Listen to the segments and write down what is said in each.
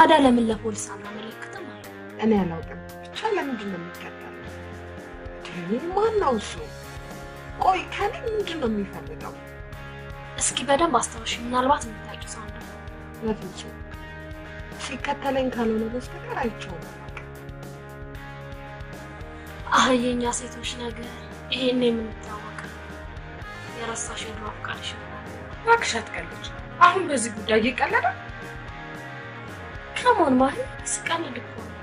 ታዲያ ለምን ለፖሊስ አናመለክትም? አለ። እኔ አላውቅም። ብቻ ለምንድን ነው የሚከተለው? ማን ነው እሱ? ቆይ ከኔ ምንድን ነው የሚፈልገው? እስኪ በደንብ አስታውሽ። ምናልባት የምታውቂው ሰው እንደሆነ። በፍጹም ሲከተለኝ ካልሆነ በስተቀር አይቼውም አላውቅም። አህ የእኛ ሴቶች ነገር ይሄን የምንታወቅ የረሳሽ የድሮ አፍቃሪሽ ይሆናል። እባክሽ አትቀልጅ። አሁን በዚህ ጉዳይ እየቀለደ ከሞን ማሂ ስቀልድ እኮ ነው።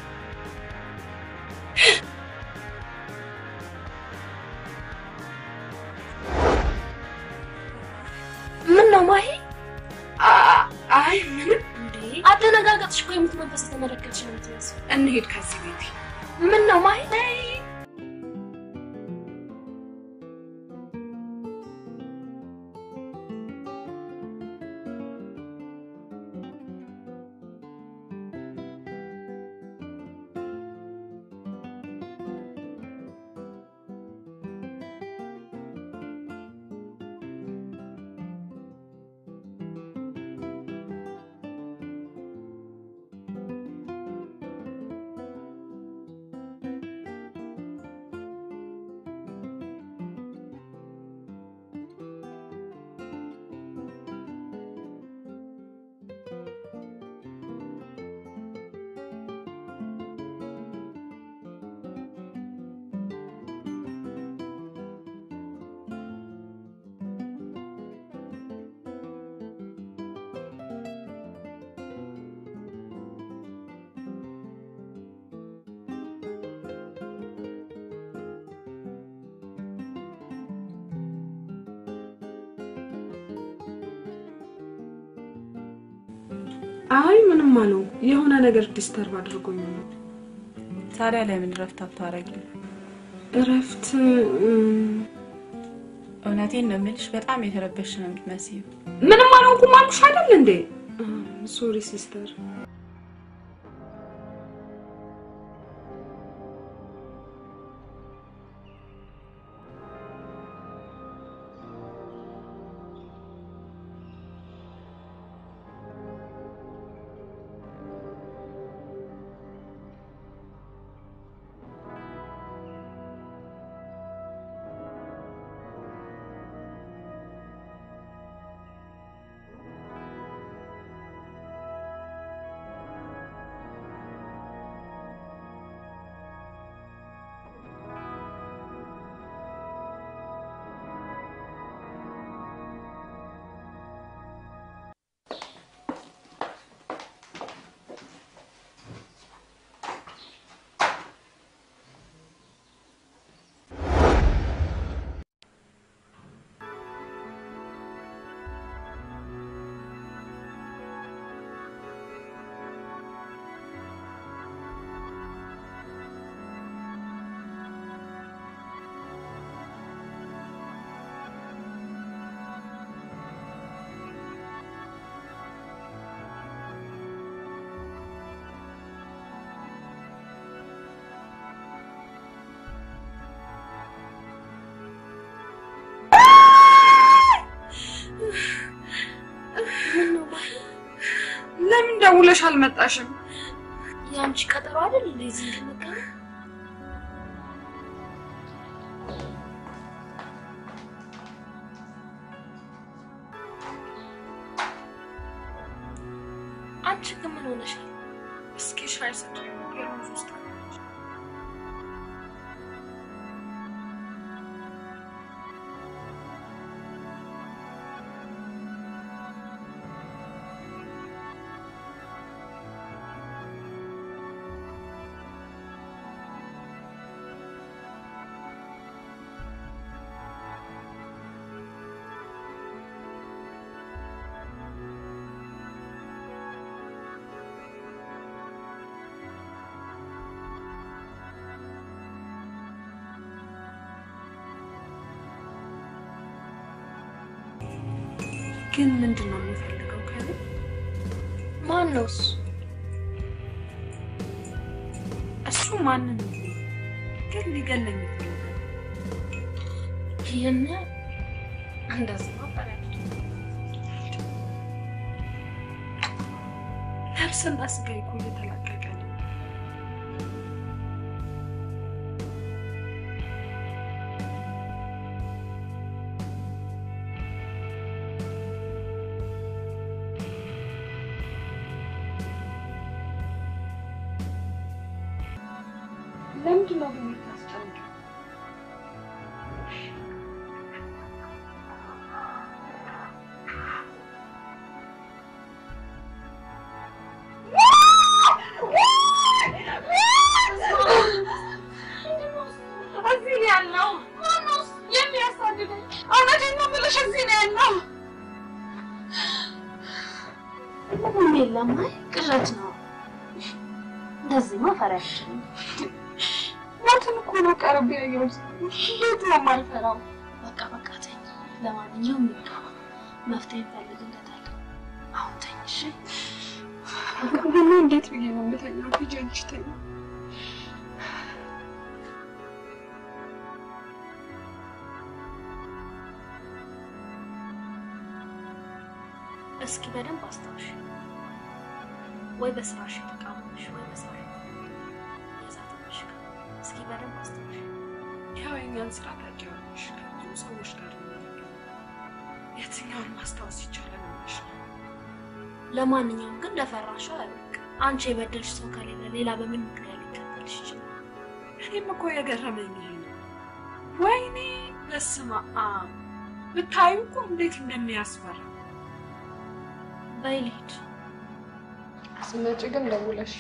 ምን ነው ማሂ? አ- አይ ምንም። እንዴ አደነጋገጥሽ እኮ የምትመንፈስ የተመለከትሽ ነው የምትመስለው። እንሂድ ከዚህ ቤት። ምን ነው ማሂ? አይ ምንም አለው። የሆነ ነገር ዲስተርብ አድርጎኝ ነው። ታዲያ ለምን እረፍት አታረጊም? እረፍት እውነቴን ነው የምልሽ፣ በጣም የተረበሽ ነው የምትመስዪው። ምንም አልሆንኩም አልኩሽ አይደል እንዴ? ሶሪ ሲስተር። ምን ነው ማሂ? ለምን ደውለሽ አልመጣሽም? የአንቺ ቀጠሮ አይደል እንዴ እዚህ እንድንገናኝ? አንቺ ግን ምን ሆነሻል? እስኪ ሻይ ስጪኝ። የሩዝ ውስጥ አለች። ግን ምንድን ነው የሚፈልገው ከኔ? ማን ነው እሱ? እሱ ማንን ነው? ግን ሊገለኝ ይፈልጋል። ይህን እንደዚህ ነው በላቸው። ነፍስና ስጋ እኮ እየተላቀቀ ነው። ለምንድን ነው ግን የምታስጨንቀው? እዚህ ነው ያለው። ማነው የሚያሳድደኝ? እውነቴን ነው የምልሽ፣ እዚህ ነው ያለው። ምንም የለም። አይ ቅዠት ነው። እንደዚህማ ፈሪያችን ሞትን እኮ ነው ቀርቤ ያየሁት። እንዴት ነው የማልፈራው? በቃ በቃ ተኝ። ለማንኛውም ይብቃ፣ መፍትሄ እንፈልግለታለን። አሁን ተኝ እሺ። ሁሉ እንዴት ብዬ ነው የምተኛው? ሂጂ አንቺ ተኝ። እስኪ በደንብ አስታውሽ። ወይ በስራሽ የተቃወምሽ ወይ በስራሽ የዛተብሽ እስኪ በደንብ አስታውሽ። ያው የእኛን ስራ ታውቂዋለሽ። ከብዙ ሰዎች ጋር ነው የምንገናኘው። የትኛውን ማስታወስ ይቻላል ብለሽ ነው? ለማንኛውም ግን ለፈራሽው አይበቅ። አንቺ የበደልሽ ሰው ከሌለ ሌላ በምን ምክንያት ሊከተልሽ ይችላል? እኔም እኮ የገረመኝ ይሄ ነው። ወይኔ በስመ አብ ብታዩ እኮ እንዴት እንደሚያስፈራ። በይ ልሂድ። ስትመጪ ግን ደውለሽ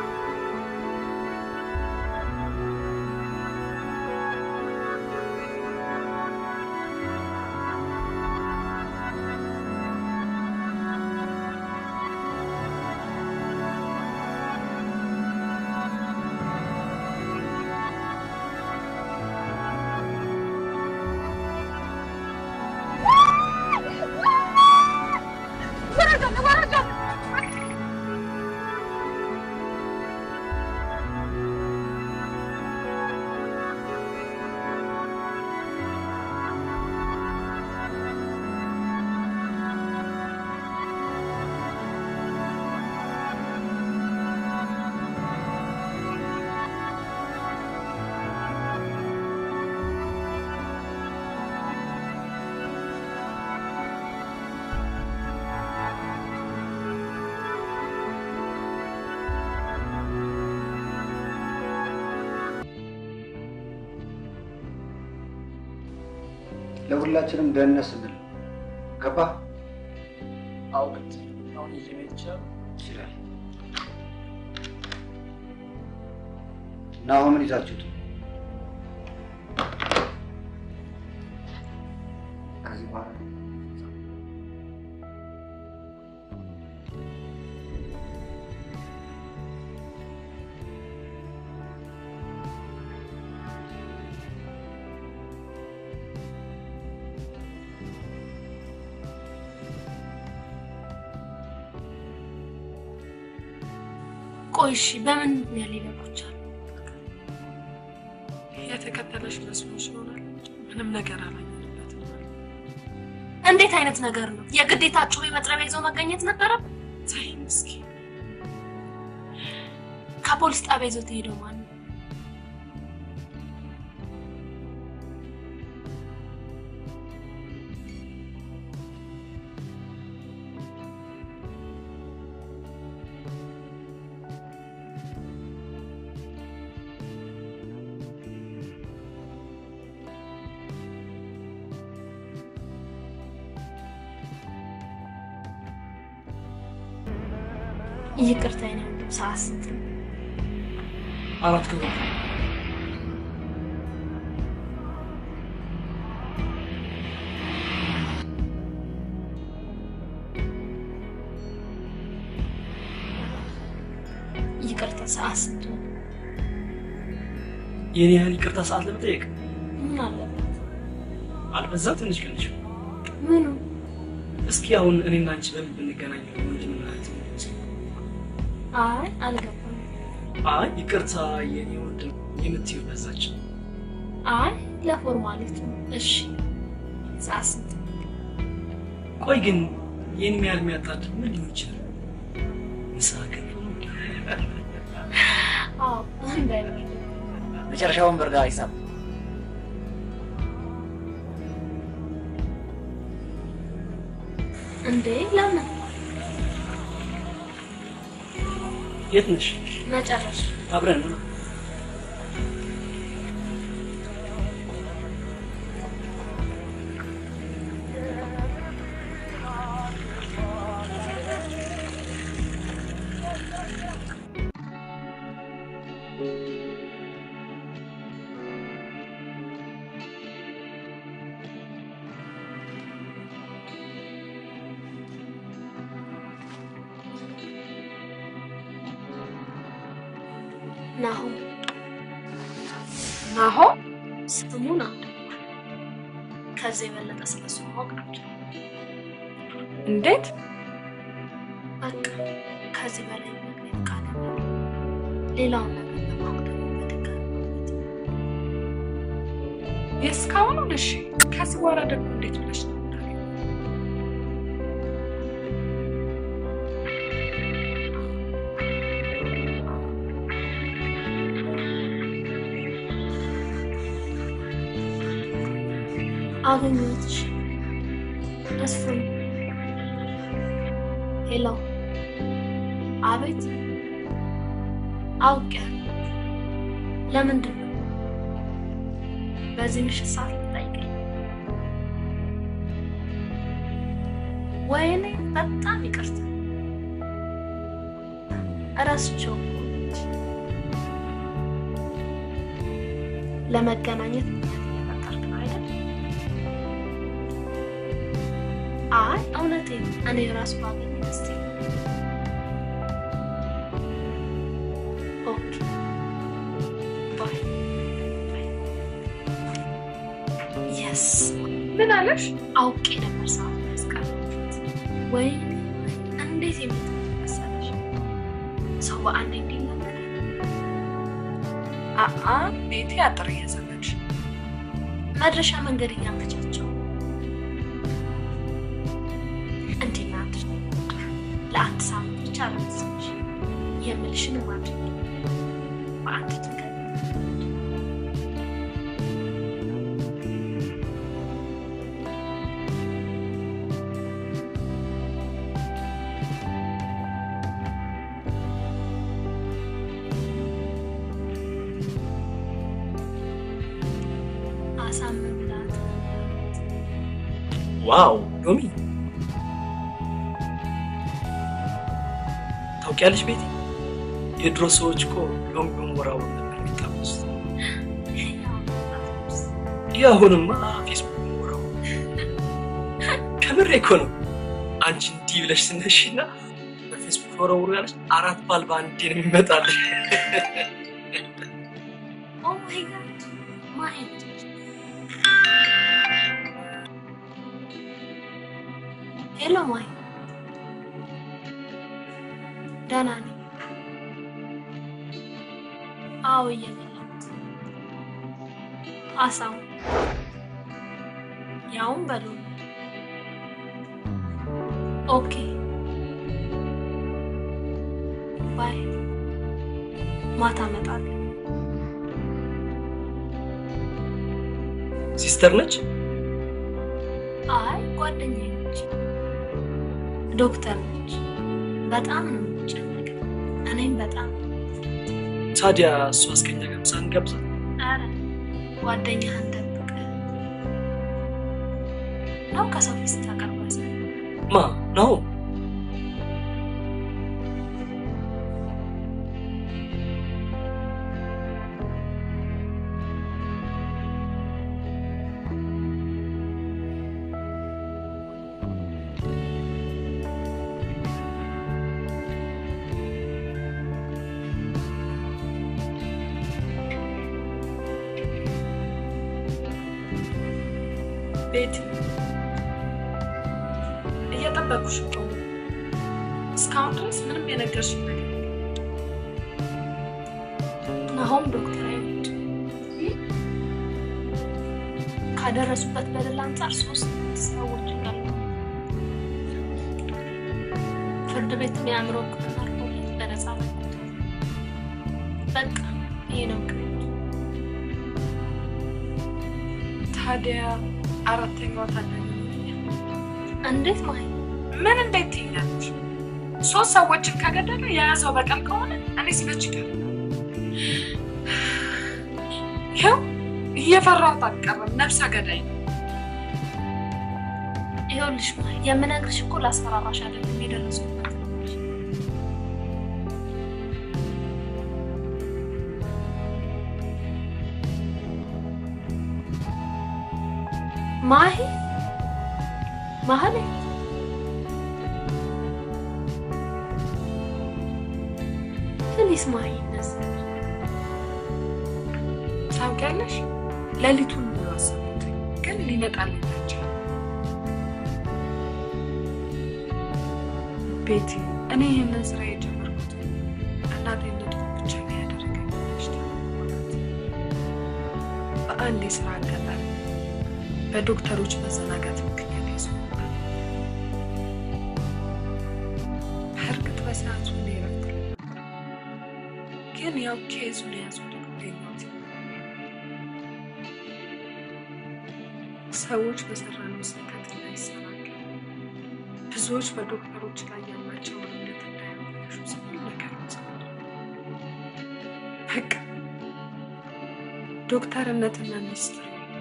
ለሁላችንም ደህንነት ስንል ነው። ገባህ? አውቅት አሁን ይዤ መሄድ ይችላል። ይችላል። ናሆምን ይዛችሁት ከዚህ በኋላ ቆይ እሺ፣ በምን ምክንያት ሊለቁ ቻሉ? የተከተለሽ መስሎሽ ይሆናል እንጂ ምንም ነገር አላየንበትም። እንዴት አይነት ነገር ነው? የግዴታ ጩቤ መጥረቢያ ይዞ መገኘት ነበረብን? ተይ ምስኪን ከፖሊስ ጣቢያ ይዞት ሄደው ማን ነው? ይቅርታ የኔ ወንድም፣ ሰዓት ስንት ነው? አራት ክብሮ ይቅርታ ሰዓት ስንት ነው? የኔ ያህል ይቅርታ ሰዓት ለመጠየቅ ምን አለበት? አልበዛ ትንሽ ቀንሽ። ምኑ? እስኪ አሁን እኔና አንቺ በምን ብንገናኝ ነው ምንድን ነው ማለት ነው? አይ አልገባም። አይ ይቅርታ የኔ ወንድም የምትይው በዛች። አይ ለፎርማሊቲ ነው። እሺ ሰዓት ስንት ነው? ቆይ ግን ይህን ያህል የሚያጣድ ምን ሊሆን ይችላል? ንስሐ ገብቶ ነው እንዴ? አዎ እንዳይበር መጨረሻውን በርጋ ሂሳብ እንዴ ለምን የት ነሽ? መጨረሻ አብረን ነው። ናሆም ናሆም ስሙ ናሆም ከዚህ የበለጠ ስለሱ ማወቅ አልችልም። እንዴት? በቃ ከዚህ በላይ መግለጽ ቃል ሌላውን ነገር ለማወቅ ደግሞ በድጋሚ ማግኘት የእስካሁኑን እሺ፣ ከዚህ በኋላ ደግሞ እንዴት ብለሽ ነው የምታገቢው? አገኘሁትሽ። መስፍን ሄሎ፣ አቤት። አውቄያለሁ። ለምንድን ነው በዚህ ምሽት ሰዓት ልጠይቀኝ? ወይኔ በጣም ይቅርታ እረስቼው እኮ ነች። ለመገናኘት ምክንያት እየፈጠርክ ነው አይደል? አይ እውነቴን ነው። እኔ ራሱ ባገኝ ደስ ይለኛል። ኦኬ ባይ የስ ምን አለሽ? አውቄ ነበር ሰዓት ያስቀረበት። ወይ እንዴት የምትል መሰለሽ ሰው በአንድ እንዲለመደ አአ ቤቴ አጥር እየዘመች መድረሻ መንገድ እያመቻቸው እንዲናት ለአንድ ሳምንት ብቻ ረመሰች የምልሽን ማድረግ በአንድ ድንገት አሳምንላት ዋው ሎሚ ታውቂያለሽ ቤቲ የድሮ ሰዎች እኮ ሎሚ በመወራወር ነበር የሚታወሱት የአሁንማ ፌስቡክ በመወራወር ከምሬ እኮ ነው አንቺ እንዲህ ብለሽ ስነሽና በፌስቡክ ወረውሩ ያለች አራት ባል በአንዴ ነው የሚመጣልሽ ኦ ማይ ጋድ ማይንድ ሄሎ ማይ ደህና ነኝ። አዎ እየበላሁት አሳው ያውም በሉ ኦኬ ባይ ማታ እመጣለሁ። ሲስተር ነች አይ ጓደኛዬ ነች፣ ዶክተር ነች። በጣም ነው የምትጨነቀው። እኔም በጣም ታዲያ እሷ እስከኛ ጋር ምሳ እንጋብዛት ኧረ ጓደኛህን ደብቅ ነው ከሰው ፊት ታቀርባለህ። ማ ነው ቤቲ እየጠበቁሽ እኮ ነው። እስካሁን ድረስ ምንም የነገርሽኝ ነገር ናሆም ዶክተር አይወድ ካደረሱበት በደል አንጻር ሶስት ሰዎች ጋር ፍርድ ቤት የአእምሮ ሕክምና አድርጎ ነፃ ለቆታል። በቃ ይሄ ነው ምክንያቱ። ታዲያ አራተኛዋ ታዳጊ እንዴት ማይ ምን እንዴት ትይኛለች? ሶስት ሰዎችን ከገደለ የያዘው በቀል ከሆነ እኔ ስመች ይቀር ይኸው እየፈራሁት አልቀረም። ነፍሰ ገዳይ ነው። ይኸውልሽ ማይ የምነግርሽ እኮ ላስፈራራሽ አይደለም የደረሱበት ነው እንጂ። ማሂ ማህሌት ፕሊስ ማሂ እነዚህ ታውቂያለሽ፣ ሌሊቱን ሙሉ አሰቡት፣ ግን ሊመጣልኝ አልቻለም። ቤቲ፣ እኔ ይህንን ስራ የጀመርኩት እናቴነቱ ብቻ ነው ያደረገኝ ብለሽ ታምናት። በአንድ የስራ አጋጣሚ በዶክተሮች መዘናጋት ምክንያት ያስሆናል። በእርግጥ በሰዓቱ እኔ እረፍት ላይ ነበር፣ ግን ያው ኬዙን የያዙ ደግሞ ሌሎት ሰዎች በሰራነው ስህተት እንዳይሰናከሉ ብዙዎች በዶክተሮች ላይ ያላቸውን እምነት እንዳያበላሹ ስንል ነገር እንሰራለን። በቃ ዶክተርነትና ሚኒስትር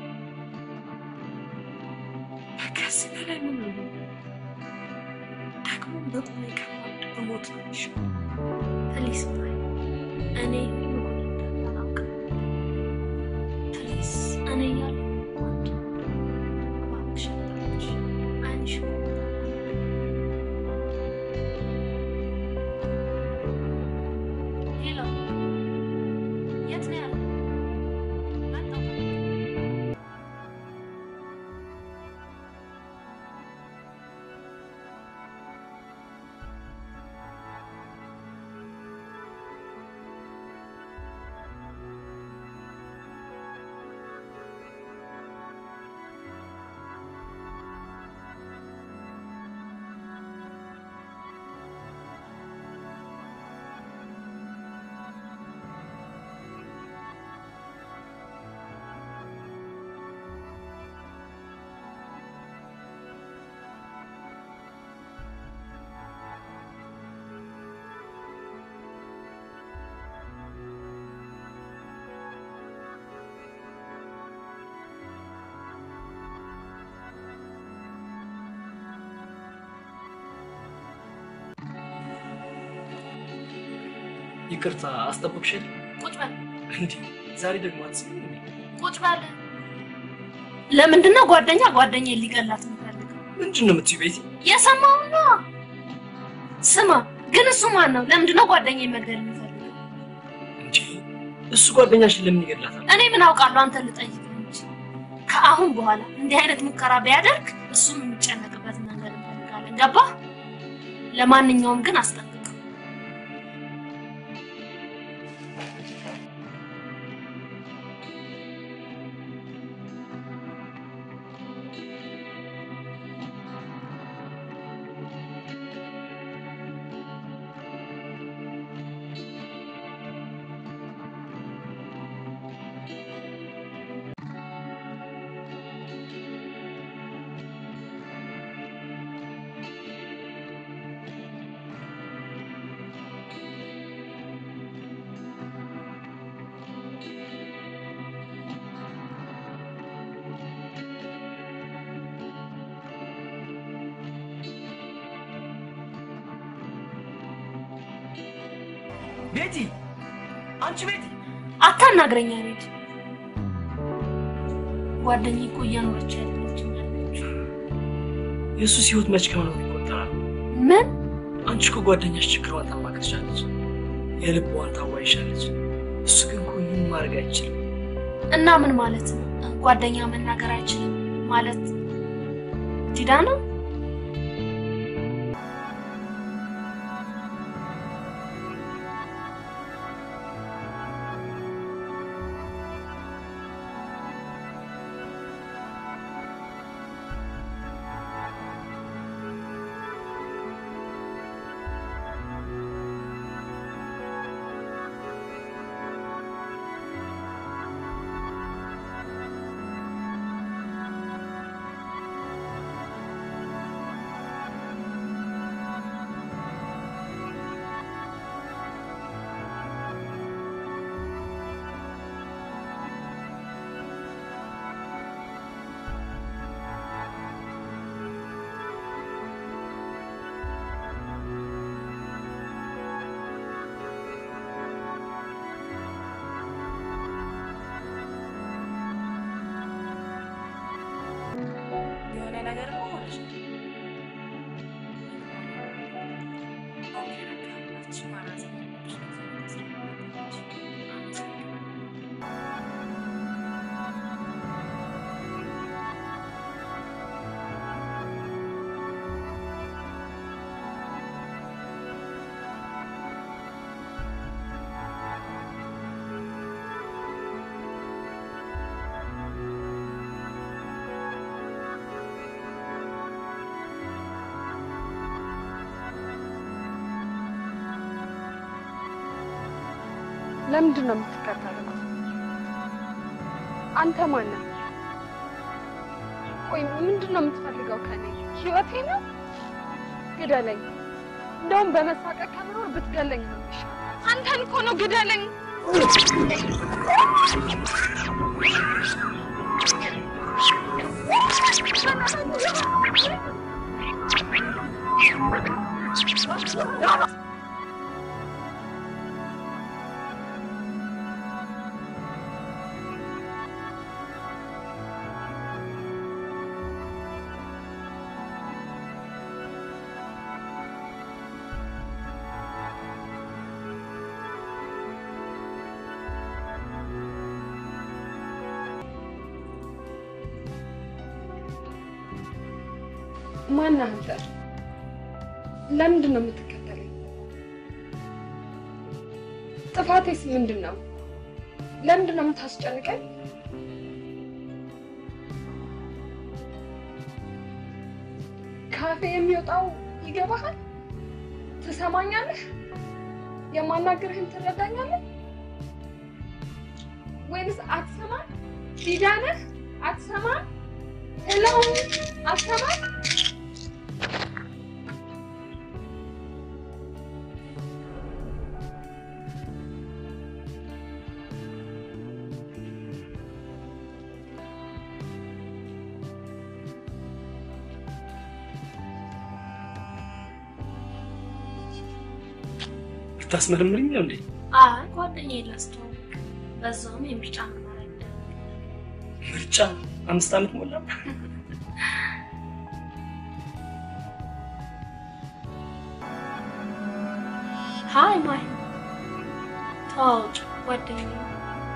ከዚህ በላይ ምን ነው? ደግሞ በቁሜ ከማድ በሞት ነው የሚሻለው። ፕሊስ ማሂ እኔ ሁሉ አላውቅም። ፕሊስ እኔ እያለሁ አንቺ እባክሽ አታልቅሽ። ዓይንሽ ሄሎ፣ የት ነው ያለው? መጣሁ። ይቅርታ አስጠበቅሽል። ቁጭ በል እንዴ ዛሬ ደግሞ አትስሚም እንዴ? ቁጭ በል። ለምንድን ነው ጓደኛ ጓደኛ ሊገላት የሚፈልገው? ምንድን ነው የምትይው ቤቲ? የሰማው ነው። ስማ ግን እሱ ማን ነው? ለምንድን ነው ጓደኛ መግደል የሚፈልገው? እንዴ እሱ ጓደኛሽን ለምን ይገድላታል? እኔ ምን አውቃለሁ? አንተ ልጠይቅ እንጂ ከአሁን በኋላ እንዲህ አይነት ሙከራ ቢያደርግ እሱም የሚጨነቅበት መንገድ እንፈልጋለን። ገባ? ለማንኛውም ግን አስጠንቅቅ። ቤቲ አንቺ ቤቲ አታናግረኛ ሬድ ጓደኛ እኮ እያኖረች ያለችው ያለችው የእሱስ ህይወት መች ከመኖር ይቆጠራል? ምን አንቺ እኮ ጓደኛሽ ችግሯን ታማክርሻለች፣ የልቧን ታዋይሻለች። እሱ ግን እኮ ይህን ማድረግ አይችልም። እና ምን ማለት ነው? ጓደኛ መናገር አይችልም ማለት ዲዳ ነው? ለምንድን ነው የምትከተለው? አንተ ማን ነህ? ቆይ ምንድን ነው የምትፈልገው ከኔ? ህይወቴ ነው? ግደለኝ። እንደውም በመሳቀቅ ከምኖር ብትገለኝ ነው የሚሻለው። አንተን እኮ ነው ግደለኝ። ማን አንተ? ለምንድን ነው የምትከተለኝ? ጥፋቴስ ምንድን ነው? ለምንድን ነው የምታስጨንቀኝ? ካፌ የሚወጣው ይገባሃል? ትሰማኛለህ? የማናግርህን ትረዳኛለህ? ወይንስ አትሰማም? ዲዳ ነህ? አትሰማም? ሄሎ አትሰማም? ልታስመረምርኝ ነው እንዴ? አይ ጓደኛዬን ላስተዋውቅ፣ በዛውም የምርጫ ምርመራ ይደረግ። ምርጫ አምስት ዓመት ሞላ። ሀይ ማይ ተዋወቂ፣ ጓደኛዬ ነው።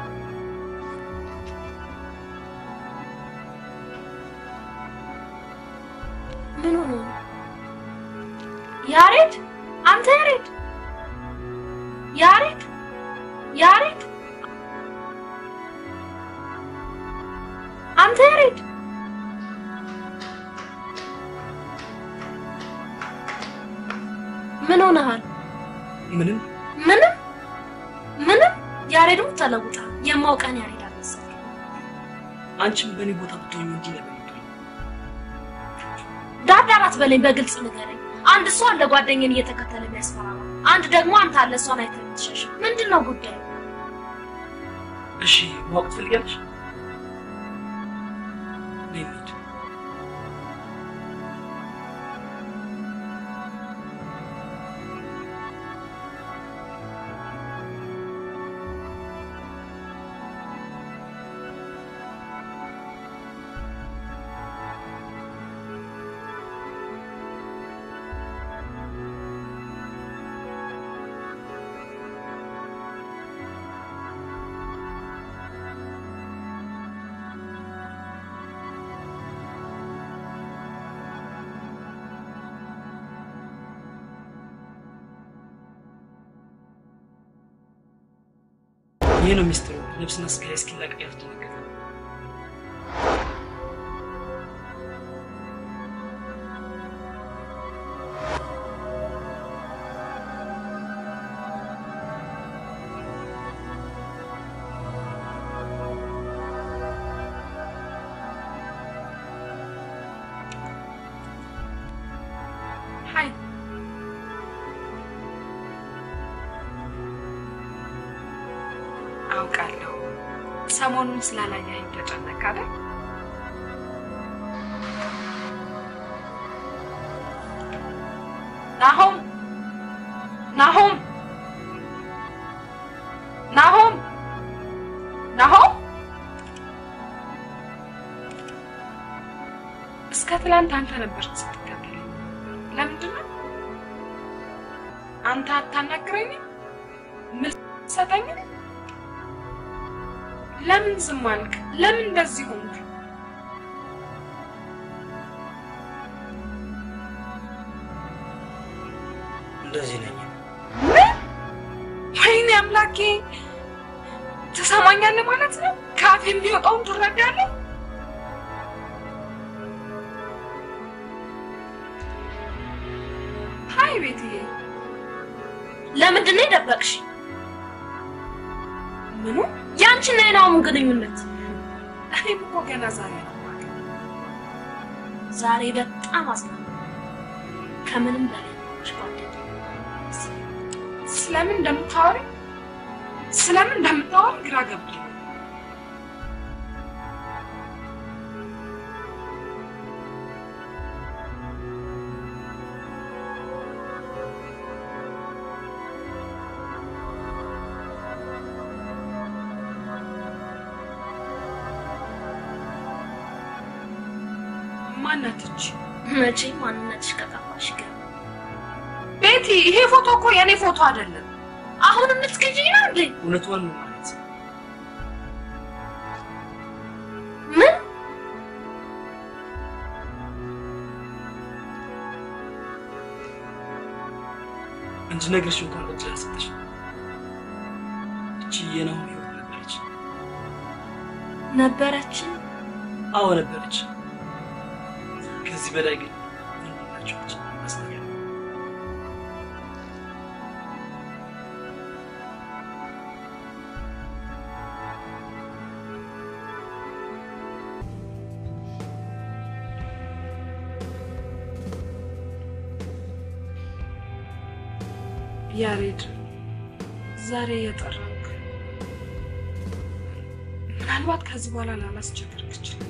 ምን ሆኖ ነው? ያሬድ አንተ ያሬድ ያሬድ ያሬድ አንተ ያሬድ ምን ሆነሃል? ምንም ምንም ምንም ያሬድም ተለውጣል። የማውቀን ያሬድ አልመሰለኝም። አንቺም በእኔ ቦታ ብትሆኝ እንዲህ ነበር የምትሆኝ። ዳርዳራት በለኝ፣ በግልጽ ንገረኝ። አንድ ሰው አለ ጓደኛን እየተከተለ የሚያስፈራራ፣ አንድ ደግሞ አንተ አለ እሷን አይተህ የምትሸሽ። ምንድን ነው ጉዳዩ? እሺ ማወቅ ትፈልጊያለሽ? ነይ እንሂድ። ይህ ነው ሚስጥሩ። ልብስና ስጋ እስኪላቀቅ ያስደነገጠ ሀይ አውቃለሁ። ሰሞኑን ስላላየኸኝ ተጨነቅ አይደል? ናሆም ናሆም ናሆም ናሆም እስከ ትላንት አንተ ነበርክ ስትከተለኝ። ለምንድን ነው አንተ አታናግረኝም? ምን ሰጠኝም? ለምን ዝም አልክ? ለምን እንደዚህ ሆንክ? እንደዚህ ነኝ። ምን? ወይኔ አምላኬ! ትሰማኛለህ ማለት ነው? ከአፍ የሚወጣውን ትረዳለህ? ሀይ ቤትዬ፣ ለምንድን ነው የደበቅሽ? ምኑ? ያንቺና የናሆምን ግንኙነት እኔም እኮ ገና ዛሬ ነው የማውቀው። ዛሬ በጣም አዝናለሁ። ከምንም በላይ ነች ጓደኛ ስለምን እንደምታወሪ ስለምን እንደምታወሪ ግራ ገብቶኝ ነው። ማናት እቺ? መቼም ማንነትሽ ከጠፋሽ ገ ቤቲ፣ ይሄ ፎቶ እኮ የኔ ፎቶ አይደለም። አሁን የምትክጂኝ ነው እንዴ? እውነቷን ነው ማለት ምን እንድነግርሽ እንኳን እድል አልሰጠሽም። እቺ የናሆም ህይወት ነበረች። ነበረች? አዎ ነበረች። ከዚህ በላይ ግን ምን ሆናችኋች? አስነገር ያሬድ ዛሬ የጠራክ ምናልባት ከዚህ በኋላ ላላስቸግርክ ይችላል።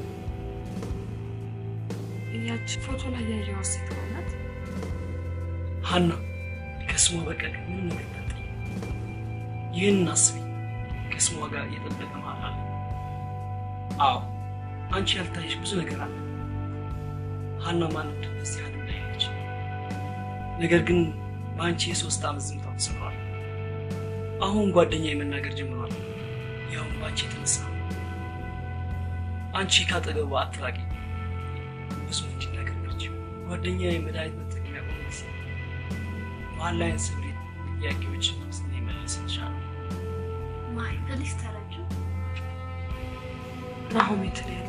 ያቺ ፎቶ ላይ ያየኋት ሴት ናት። ሀና ከስሟ በቀር ምንም ነገር ታጠኝ። ይህንን አስቢ። ከስሟ ጋር የጠበቀ መሀል አለ። አዎ አንቺ ያልታየሽ ብዙ ነገር አለ። ሀና ማለት በዚህ ዓለም ላይ ነች። ነገር ግን በአንቺ የሶስት ዓመት ዝምታ ተሰብሯል። አሁን ጓደኛ የመናገር ጀምሯል። ያውም በአንቺ የተነሳ አንቺ ካጠገቡ አትራቂ። ብዙ እንዲናገርች ጓደኛ የመድኃኒት መጠቀም ያቆመች በኦንላይን ስብሬት ጥያቄዎች ስነ መለስ ይቻላል። ማይ ፕሊስ ተረጁ። ናሆም የት ነው ያለው?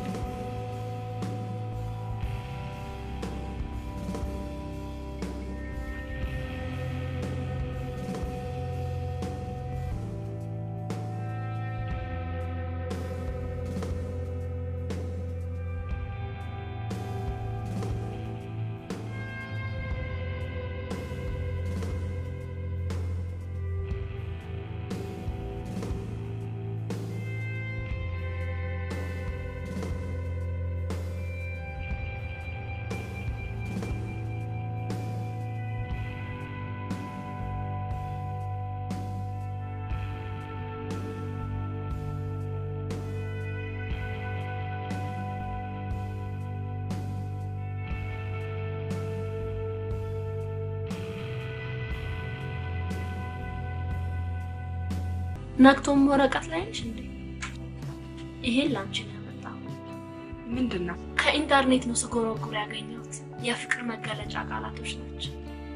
ነቅቶም ወረቀት ላይ ነሽ እንዴ? ይሄን ላንቺ ነው ያመጣው። ምንድን ነው? ከኢንተርኔት ነው ስጎረጉር ያገኘሁት። የፍቅር መገለጫ ቃላቶች ናቸው።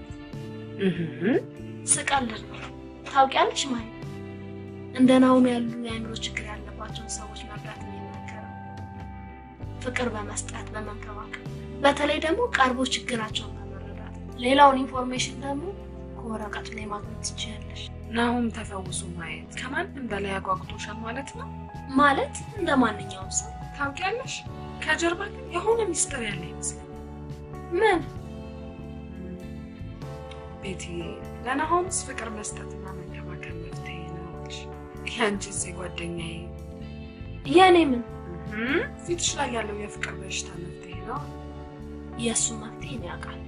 ስቀልድ ነው። ታውቂያለሽ ማይ እንደ ናሆም ያሉ የአእምሮ ችግር ያለባቸውን ሰዎች መርዳት የሚናገረው ፍቅር በመስጠት በመንከባከብ፣ በተለይ ደግሞ ቀርቦ ችግራቸውን በመረዳት ሌላውን ኢንፎርሜሽን ደግሞ ከወረቀቱ ላይ ማግኘት ትችያለሽ። ናሆም ተፈውሶ ማየት ከማንም በላይ አጓጉቶሻል ማለት ነው። ማለት እንደ ማንኛውም ሰው ታውቂያለሽ፣ ከጀርባ ግን የሆነ ሚስጥር ያለ ይመስላል። ምን ቤቲ፣ ለናሆምስ ፍቅር መስጠትና መንከባከብ መፍትሄ ነው አልሽ። ያንቺስ ጓደኛዬ የኔ ምን ፊትሽ ላይ ያለው የፍቅር በሽታ መፍትሄ ነው። የእሱ መፍትሄ ነው ያውቃል።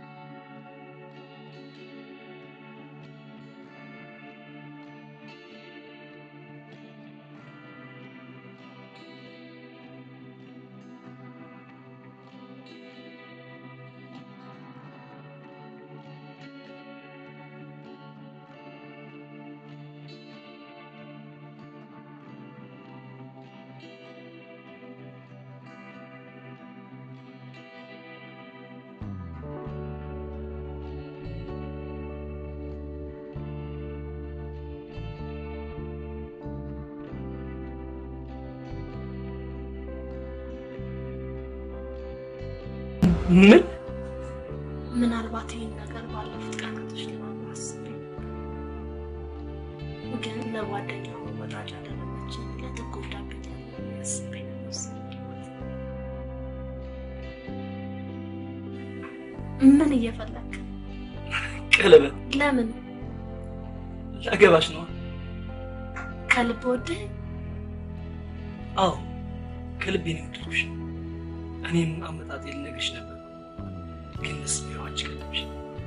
ምን ምናልባት ይህን ነገር ባለፉት ቀናቶች ለማድረግ አስቤ ግን ለጓደኛው መወጣጫ ምን እየፈለክ? ቀለበት ለምን? ላገባሽ ነዋ። ከልብ ወድህ? አዎ ከልቤ ነው የወደድኩሽ። እኔም አመጣጤ ልነግርሽ ነበር፣ ግን ደስ የሚለው አንቺ ቀደምሽ።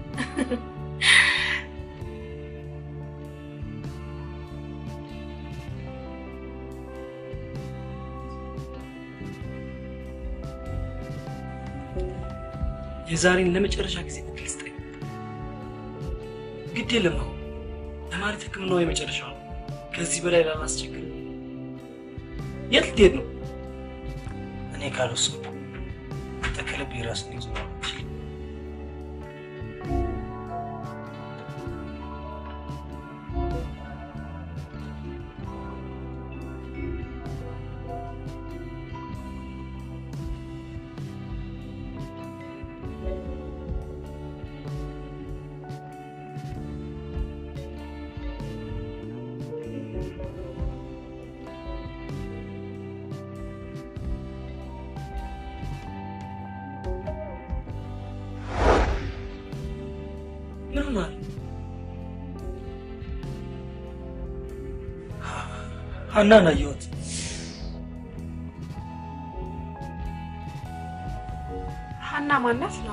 የዛሬን ለመጨረሻ ጊዜ እድል ስጠኝ። ግድ የለም ነው ለማለት ሕክምናው የመጨረሻ ነው። ከዚህ በላይ ላላስቸግር። የት ልትሄድ ነው? እኔ ካልወሰንኩ ተከለብ የራስን ይዞ ምን ሆናል? ሀናን አየኋት። ሀና ማናት ነው?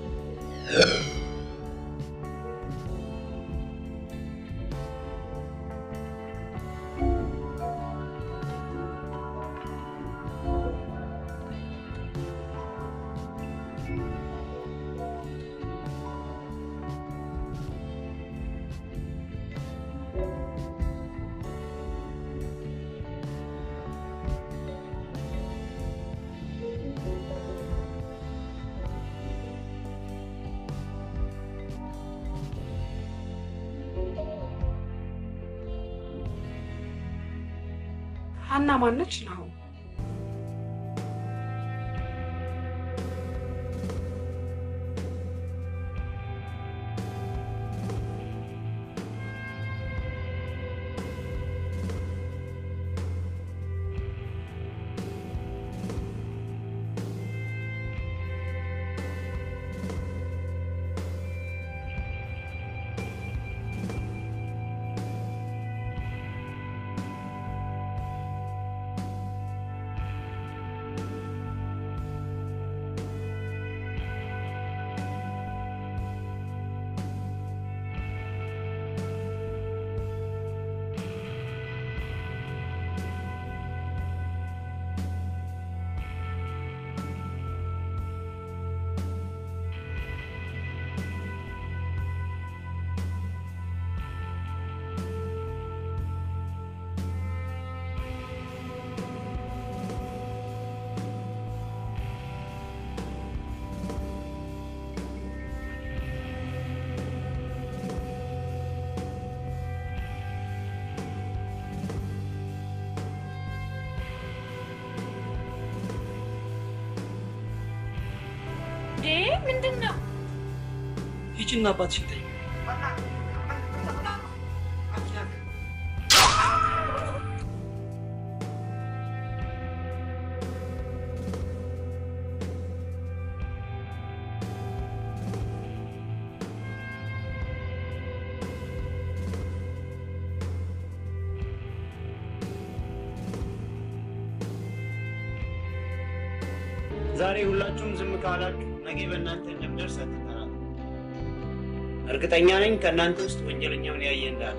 ሀና ማነች ነው? ምንድን ነው? ሂጂና አባትሽን ጠይቂ። ዛሬ ሁላችሁም ዝም ካላችሁ ነገ በእናንተ እንደምደርስ አትጠራጠሩ። እርግጠኛ ነኝ ከእናንተ ውስጥ ወንጀለኛውን ያየ እንዳለ።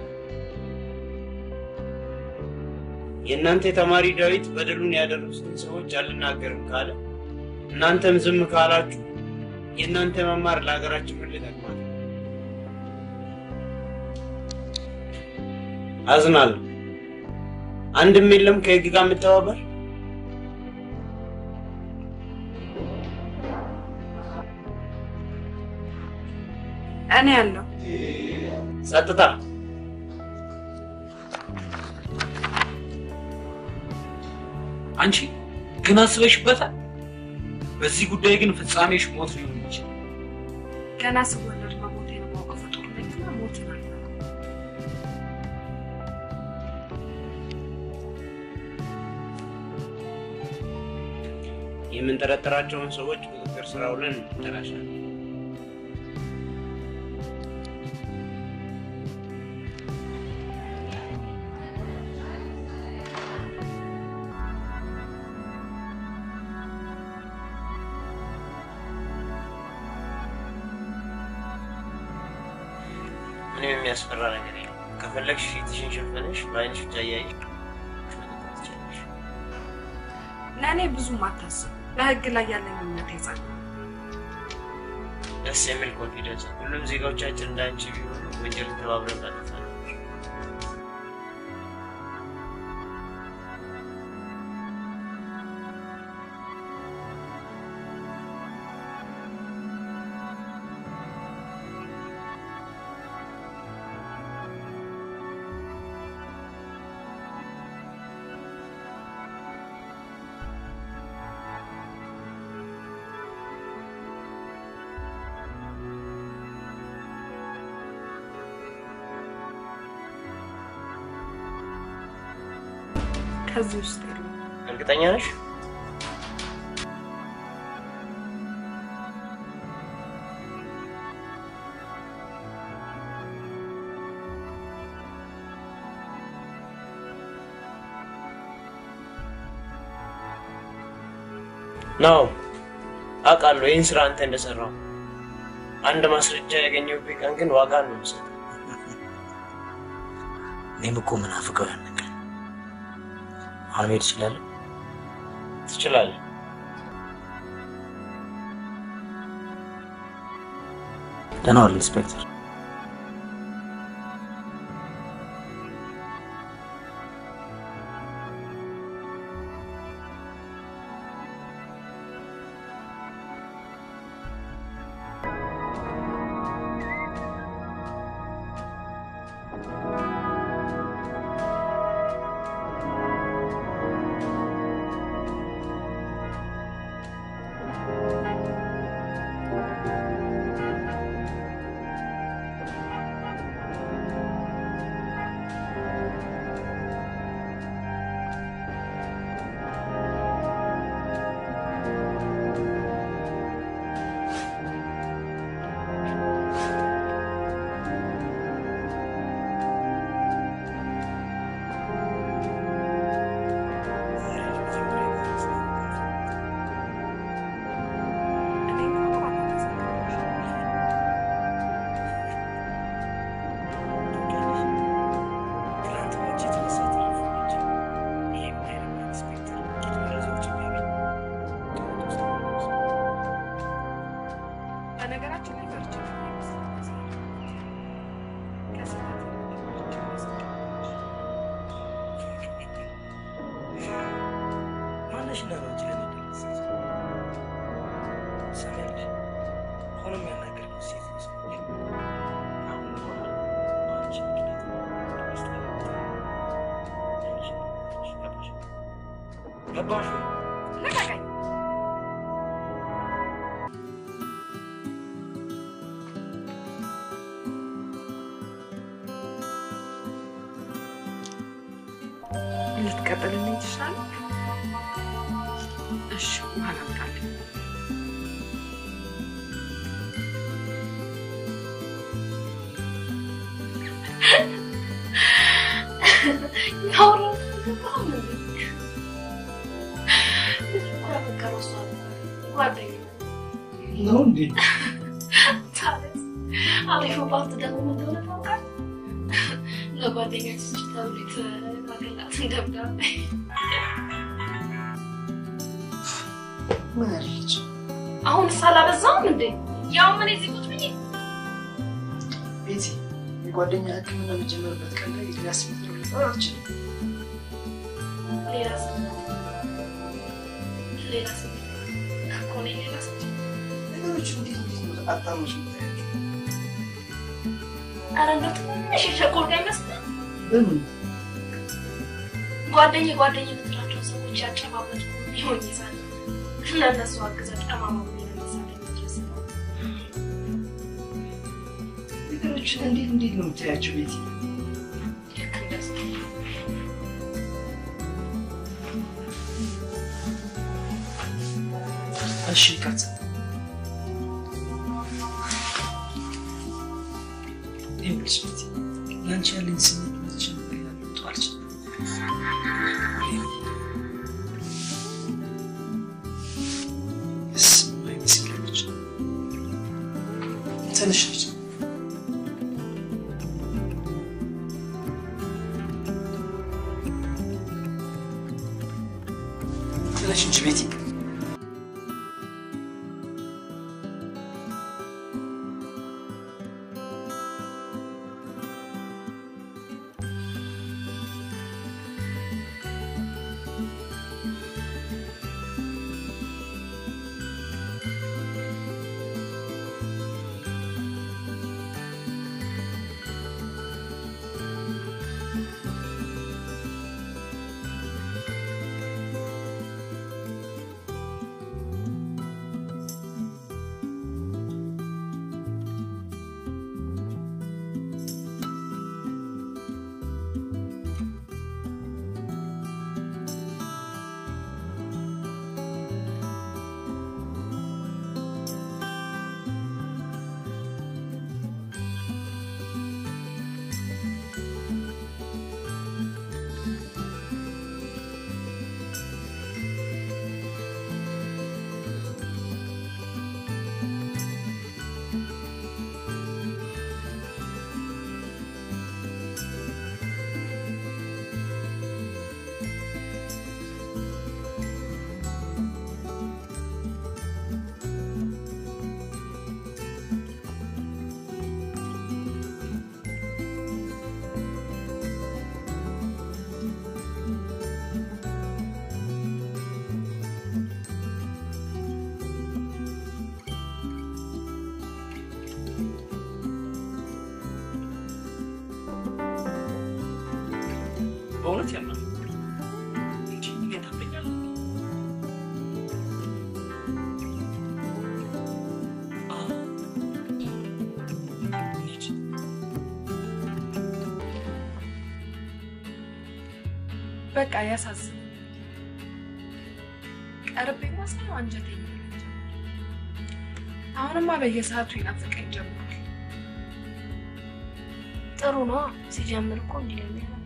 የእናንተ የተማሪ ዳዊት በደሉን ያደረሱትን ሰዎች አልናገርም ካለ እናንተም ዝም ካላችሁ የእናንተ መማር ለሀገራችን ምን ሊጠቅማል? አዝናለሁ። አንድም የለም ከህግ ጋር የምተባበር እኔ ያለው ጸጥታ። አንቺ ግን አስበሽበታል? በዚህ ጉዳይ ግን ፍጻሜሽ ሞት ሊሆን ይችላል። ገና ስወለድ መሞቴን የማውቀው ፍጡር ነኝና ሞትን አለ የምንጠረጠራቸውን ሰዎች ቁጥጥር ስር አውለን እንጠራሻለን። ምንም የሚያስፈራ ነገር የለም። ከፈለግሽ ፊትሽን ሸፈነሽ በአይንሽ ብቻ እያየሽ መጠጣት ትችያለሽ። ለእኔ ብዙም አታስብ። በህግ ላይ ያለኝ እምነት የጸና ደስ የሚል ኮንፊደንስ። ሁሉም ዜጋዎቻችን እንዳንቺ ቢሆኑ ወንጀልን ተባብረን እናጠፋለን። ከዚህ ውስጥ የለም። እርግጠኛ ነሽ? ነው አውቃለሁ። ይህን ስራ አንተ እንደሰራው አንድ ማስረጃ ያገኘሁበት ቀን ግን ዋጋ ነው የምሰጠው። እኔም እኮ ምናፍቀው ያን ቀን። አሁን መሄድ እችላለሁ? ትችላለህ። ደህና ዋል ኢንስፔክተር። እኔ እኮ አላመሰግንሽም። ትናንት በእጅ የተነሳ ቴሌፎኖች ይህም ኃይለኛ ኢንስፔክተር ጥቂት መረጃዎች የሚያገኝ ጥረት ውስጥ ነው። በነገራችን ላይ ፈርቼ ነው የመሰለኝ። ከስህተት ፈርቼ መሰለኝ። ማነሽ እና ነው እንጂ ለኔ ደረሰች። ሰሚያለሽ? አሁንም ያናገርኩት ሴት መስሎኝ አሁን በኋላ በአንቺ ምክንያት ውስጥ ገባሽ? ገባሽ ወይ? ልቀቀኝ። ልትቀጥልልኝ ትችላለህ? እሺ፣ ውሃ ላምጣልህ። ነው እንዴ? አሪፉባት ደግሞ ምን እንደሆነ ታውቃለህ? ለጓደኛችን ተብሎ የተላከላትን ደብዳቤ ምን አለች? አሁን ሳላበዛውም እንዴ? ያው ምን እዚህ ቁጭ ብዬ ቤቲ የጓደኛ ሕክምና የሚጀመርበት ቀን ላይ ሊያስ ልጠራ አልችልም። ሌላ ስሜት ሌላ ስሜት እኮ እኔ ሌላ ስሜት ነገሮች እንዴት እንዴት ነው አጣመሽ የምታያቸው? ኧረ እንደው ትንሽ የቸኮልኩ አይመስልም? በምን ጓደኛ ጓደኛ የምትላቸው ሰዎች ያጨባበጡ ሊሆን ይዛል ለእነሱ አግዘ ጠማማ ለመሳለ ድረስ ነው። ነገሮችን እንዴት እንዴት ነው የምታያቸው ቤቲ? ልክ እንደሱ እሺ ይቅርታ። ይኸውልሽ ቤቲ ለአንቺ ያለኝ ስሜት መቼም ሊለወጡ አልችልም። ደስ የማይል ስሜቶች ትንሽ ልጅ ነሽ እንጂ ቤቲ። በእውነት ያምናል እንጂ እንዴት ታምነኛለህ? አዎ፣ እንሂድ። በቃ ያሳዝን። ቀርቤማ ሳይሆን አንጀቴ ይበላል። አሁንማ በየሰዓቱ ይናፍቀኝ ጀምሯል። ጥሩ ነው። ሲጀምር እኮ እንዲህ ነው የሚሆነው።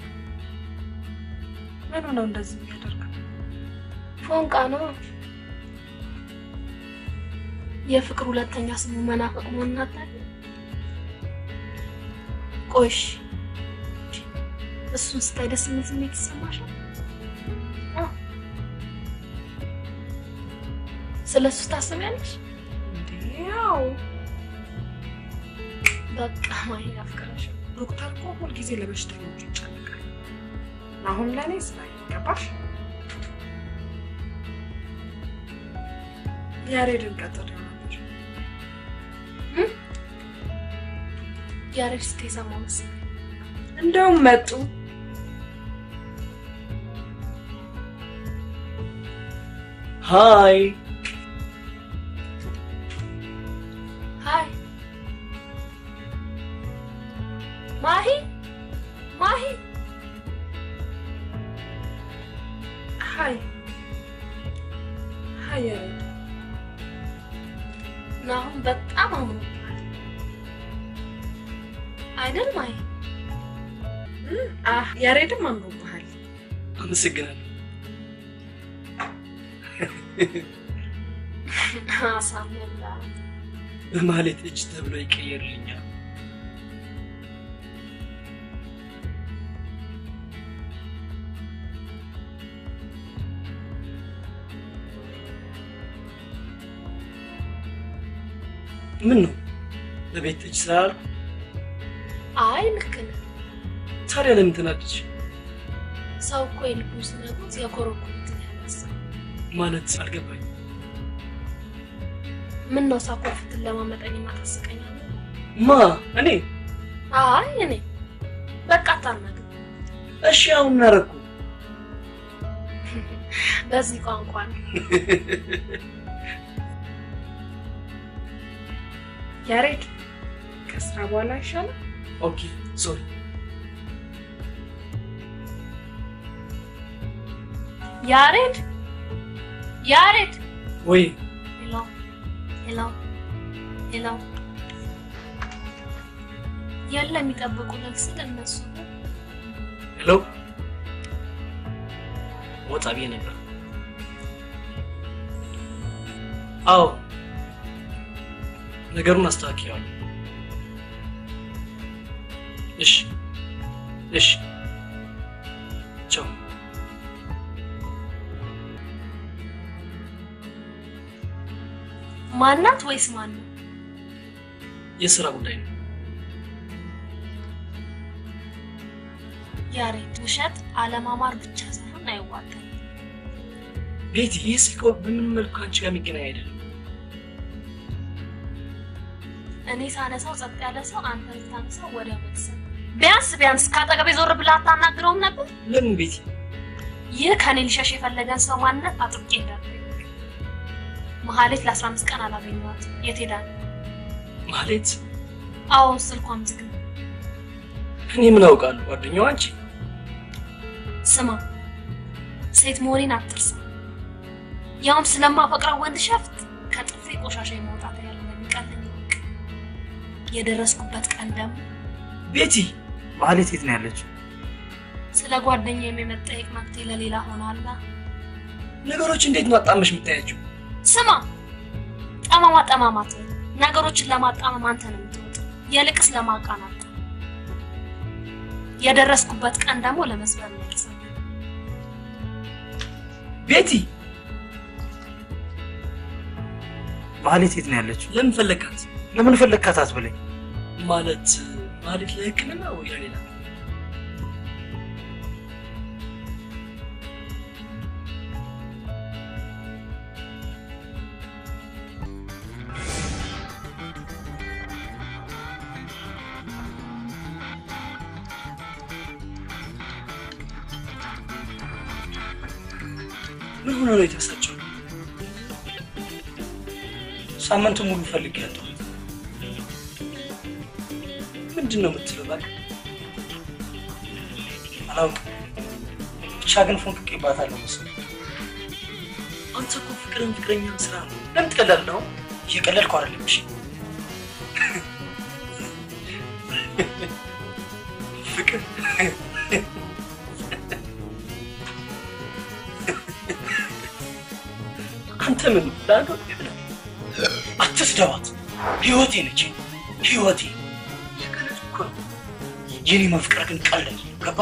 ምኑ ነው እንደዚህ የሚያደርገው? ፎንቃ ነው። የፍቅር ሁለተኛ ስሙ መናፈቅ መሆኑን አታውቂም? ቆይሽ እሱን ስታይ ደስ የሚል ስሜት ይሰማሻል? አዎ። ስለ እሱ ታስቢያለሽ? እንዴ ያው በቃ ማይ አፍቅረሽ ዶክተር እኮ ሁልጊዜ ለበሽተኞቹ ይጨነቃል። አሁን ለእኔ ስራ ገባሽ? ያሬድን ቀጥሬው ነበር። ያሬድ ስትይ ሰማሁ መሰለኝ። እንደውም መጡ። ሃይ ሃይ ማሂ ማሂ ሀይ ሀይ ያሬድ ናሁን በጣም አምሮብሃል አይደል ማሂ? እም፣ አህ ያሬድም አምሮብሃል። አመሰግናለሁ። አሳምላ በማለት እጅ ተብሎ ይቀየርልኛል። ምን ነው በቤት እጅ ስላልኩ? አይ ልክ ነህ። ታዲያ ለምን ተናደድሽ? ሰው እኮ የልቡን ሲነግሩት የኮረኮሩትን ያነሳል። ማለት አልገባኝ። ምን ነው ሳኮርፍትን ለማመጠኝና ታስቀኛለህ? ማ እኔ? አይ እኔ በቃ አታናግር። እሺ አሁን ምን አደረኩ? በዚህ ቋንቋ ነው። ያሬድ ከስራ በኋላ ይሻላል። ኦኬ ሶሪ። ያሬድ ያሬድ ወይ ሄሎ ሄሎ ሄሎ የለም የሚጠብቁልን ስል እነሱ ነው። ሄሎ ወጣ ብዬ ነበር። አዎ ነገሩን አስተካክለዋለሁ። እሺ እሺ ቻው። ማናት ወይስ ማን ነው? የስራ ጉዳይ ነው። ያሬድ ውሸት አለማማር ብቻ ሳይሆን አይዋጋም። ቤቲ፣ ይህ ስልክ በምን መልኩ ከአንቺ ጋር የሚገናኝ አይደለም። እኔ ሳነሳው ጸጥ ያለ ሰው፣ አንተ ስታነሳው ወደ መክሰል። ቢያንስ ቢያንስ ከአጠገቤ ዞር ብለህ አታናግረውም ነበር? ለምን ቤቲ? ይህ ከኔ ሊሸሽ የፈለገን ሰው ማንነት አጥብቄ እንዳለ መሀሌት ለአስራ አምስት ቀን አላገኘኋት። የት ሄዳ ነው? ማለት አዎ ስልኳም ዝግ ነው። እኔ ምን አውቃለሁ? ጓደኛዋ አንቺ። ስማ ሴት መሆኔን አትርሳ። ያውም ስለማፈቅረው ወንድ ሸፍት ከጥፍሬ ቆሻሻ የማውጣት ያለ የሚቀለኝ ወቅ የደረስኩበት ቀን ደግሞ ቤቲ፣ ማህሌት የት ነው ያለችው? ስለ ጓደኛ የመጠየቅ መብቴ ለሌላ ሆናላ። ነገሮች እንዴት ነው አጣመሽ የምታያቸው? ስማ ጠማማ ጠማማት ነገሮችን ለማጣመም አንተ ነው የምትወጥ፣ የልቅስ ለማቃናት የደረስኩበት ቀን ደግሞ ለመስበር ነው የተሰማኝ። ቤቲ፣ ማህሌት የት ነው ያለችው? ለምን ፈለግካት? ለምን ፈለግካት አትበለኝ። ማለት ማለት ለሕክምና ወይ ለሌላ? ምን ሆነ ነው የተበሳጨው? ሳምንቱ ሙሉ ፈልግ ያለሁ ምንድን ነው የምትለው? እባክህ አላውቅም። ብቻ ግን ፎንቅቄባታለሁ መሰለኝ። አንተ እኮ ፍቅርን ፍቅረኛ ስራ ነው። ለምን ትቀላለህ? አሁን እየቀለድኩ አይደለም። እሺ ፍቅር አንተ ምን ላዶ አትስደባት። ህይወቴ ነች፣ ህይወቴ። እየቀለድኩ እኮ ነው። የኔ መፍቅር ግን ቀለል ገባ።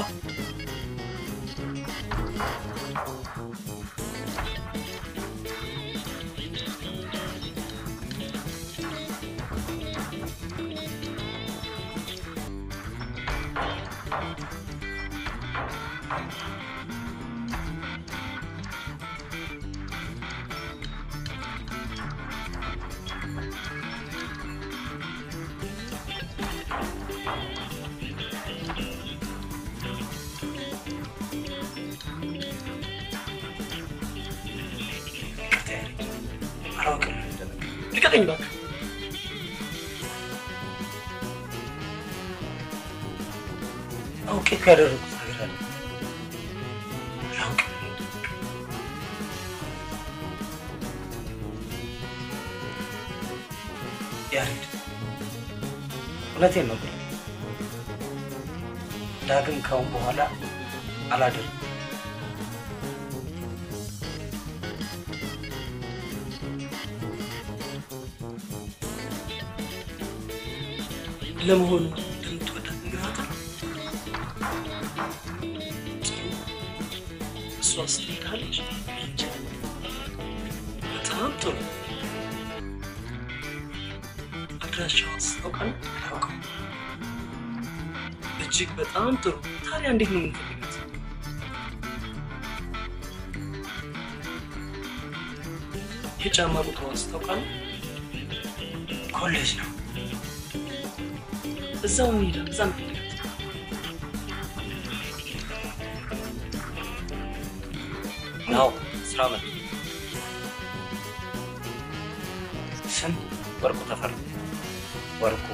ይቅርታ ያለኝ አላውቅም ምን እንደነገር ልቀቀኝ እባክህ። አውቄ እኮ ያደረጉት ነገር አለ። አላውቅም ምን እንደነገር ያሬድ፣ እውነቴን ነው ብለህ ዳግም ካሁን በኋላ አላደርግም። ለመሆኑ እንደምትወዳት ንገራታል። እሷ ስትሄዳለች። በጣም ጥሩ። አድራሻዋን ታውቃለህ? አላውቅም። እጅግ በጣም ጥሩ። ታዲያ እንዴት ነው የምንፈልጋት? የጫማ ቁጥሯን ታውቃለህ? ኮሌጅ ነው። እዛው እንሂዳ። እዛ እንፈልጋት። ናው ስራ መጥ ስም ወርቁ ተፈራ። ወርቁ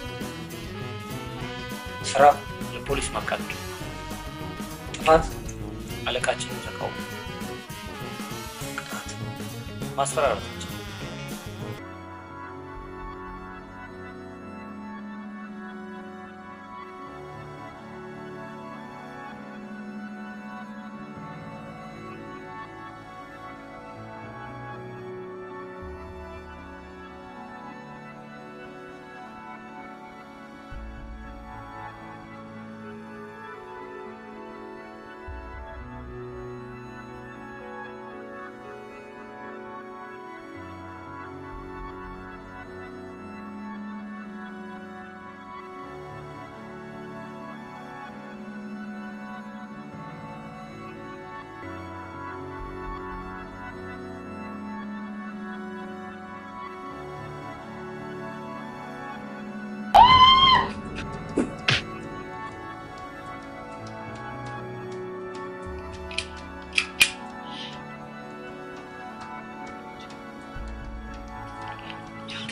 ስራ የፖሊስ ማቃጠል። ጥፋት አለቃችንን ተቃውሞ። ቅጣት ማስፈራራታችን።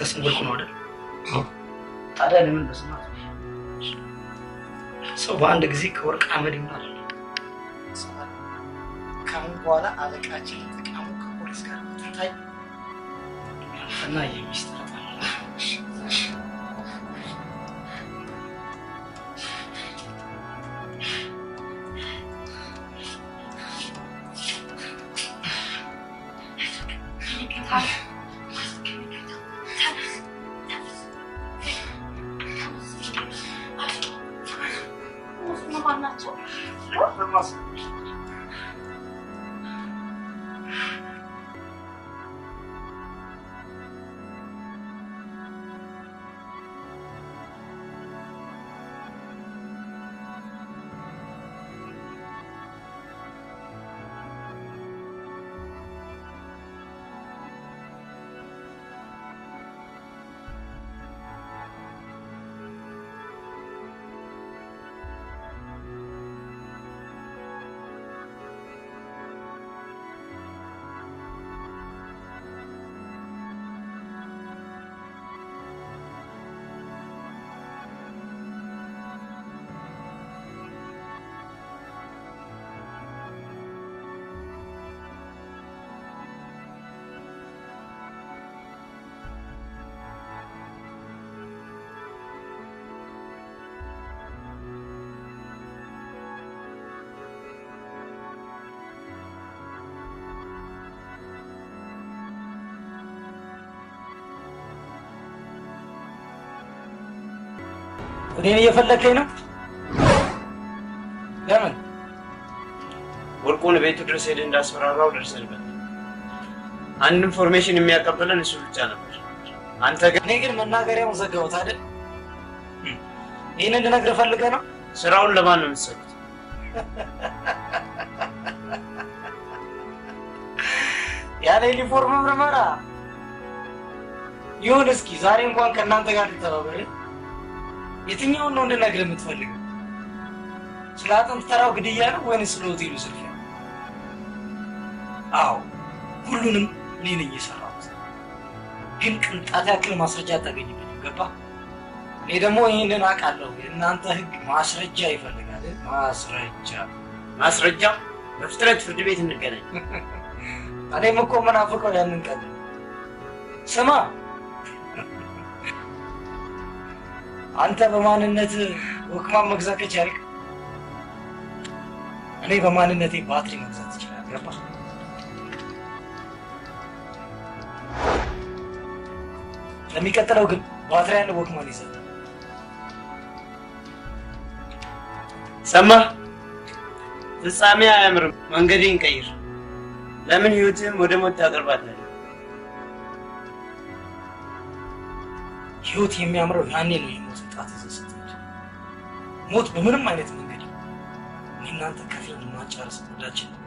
ያንተ ስም ወርቁ ነው አይደል? ታዲያ ለምን በስማት ሰው በአንድ ጊዜ ከወርቅ አመድ ይሆናል? ከአሁን በኋላ አለቃችን ተቃሙ ከፖሊስ ጋር ትታይ እና የሚስጥር ናቸው? እኔን እየፈለከኝ ነው? ለምን? ወርቁን ቤቱ ድረስ ሄደህ እንዳስፈራራው ደርሰንበት። አንድ ኢንፎርሜሽን የሚያቀብለን እሱ ብቻ ነበር። አንተ ግን እኔ ግን መናገሪያውን ዘጋሁት አይደል? ይህን እንድነግርህ ፈልገህ ነው? ስራውን ለማን ነው የምትሰጡት? ያለ ዩኒፎርም ምርመራ ይሁን። እስኪ ዛሬ እንኳን ከእናንተ ጋር ልተባበር። የትኛውን ነው እንድነግርህ የምትፈልገው? ስለ አጥንት ተራው ግድያ ነው ወይንስ ስለ ሆቴሉ ዝርፊያ? አዎ ሁሉንም እኔ ነኝ የሰራሁት። ግን ቅንጣት ያክል ማስረጃ አታገኝበትም። ገባ? እኔ ደግሞ ይህንን አውቃለሁ። የእናንተ ህግ ማስረጃ ይፈልጋል። ማስረጃ ማስረጃ? በፍጥነት ፍርድ ቤት እንገናኝ። እኔም እኮ ምናፍቀው ያንን ቀን ነው። ስማ አንተ በማንነት ወክማን መግዛት ከቻልክ እኔ በማንነቴ ባትሪ መግዛት ይችላል። ገባ? ለሚቀጥለው ግን ባትሪ ያለው ወክማን ይዘህ ሰማህ? ፍጻሜ አያምርም። መንገዴን ቀይር። ለምን ህይወትህም ወደ ሞት ታቀርባታለህ? ህይወት የሚያምረው ያኔ ነው። የሞት ጣት ይዘህ ስትሄድ ሞት በምንም አይነት መንገድ እኔ እናንተ ከፊል ማጫረስ ወዳችን ነው።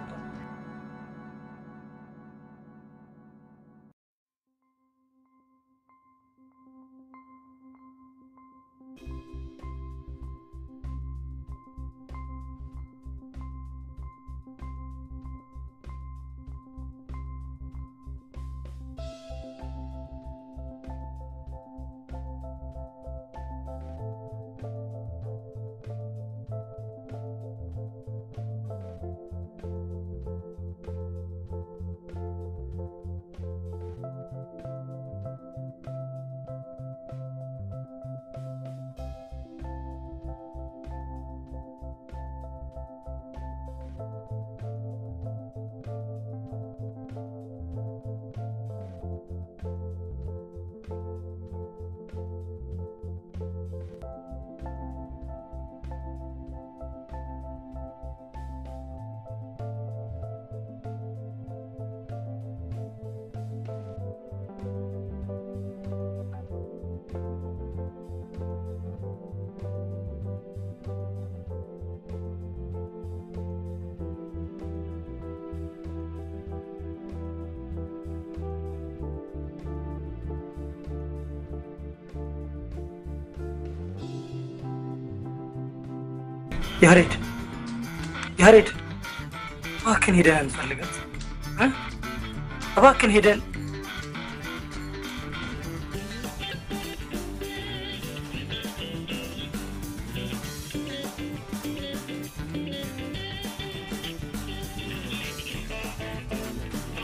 ያሬድ ያሬድ፣ እባክህን ሄደን እንፈልጋት እ እባክህን ሄደን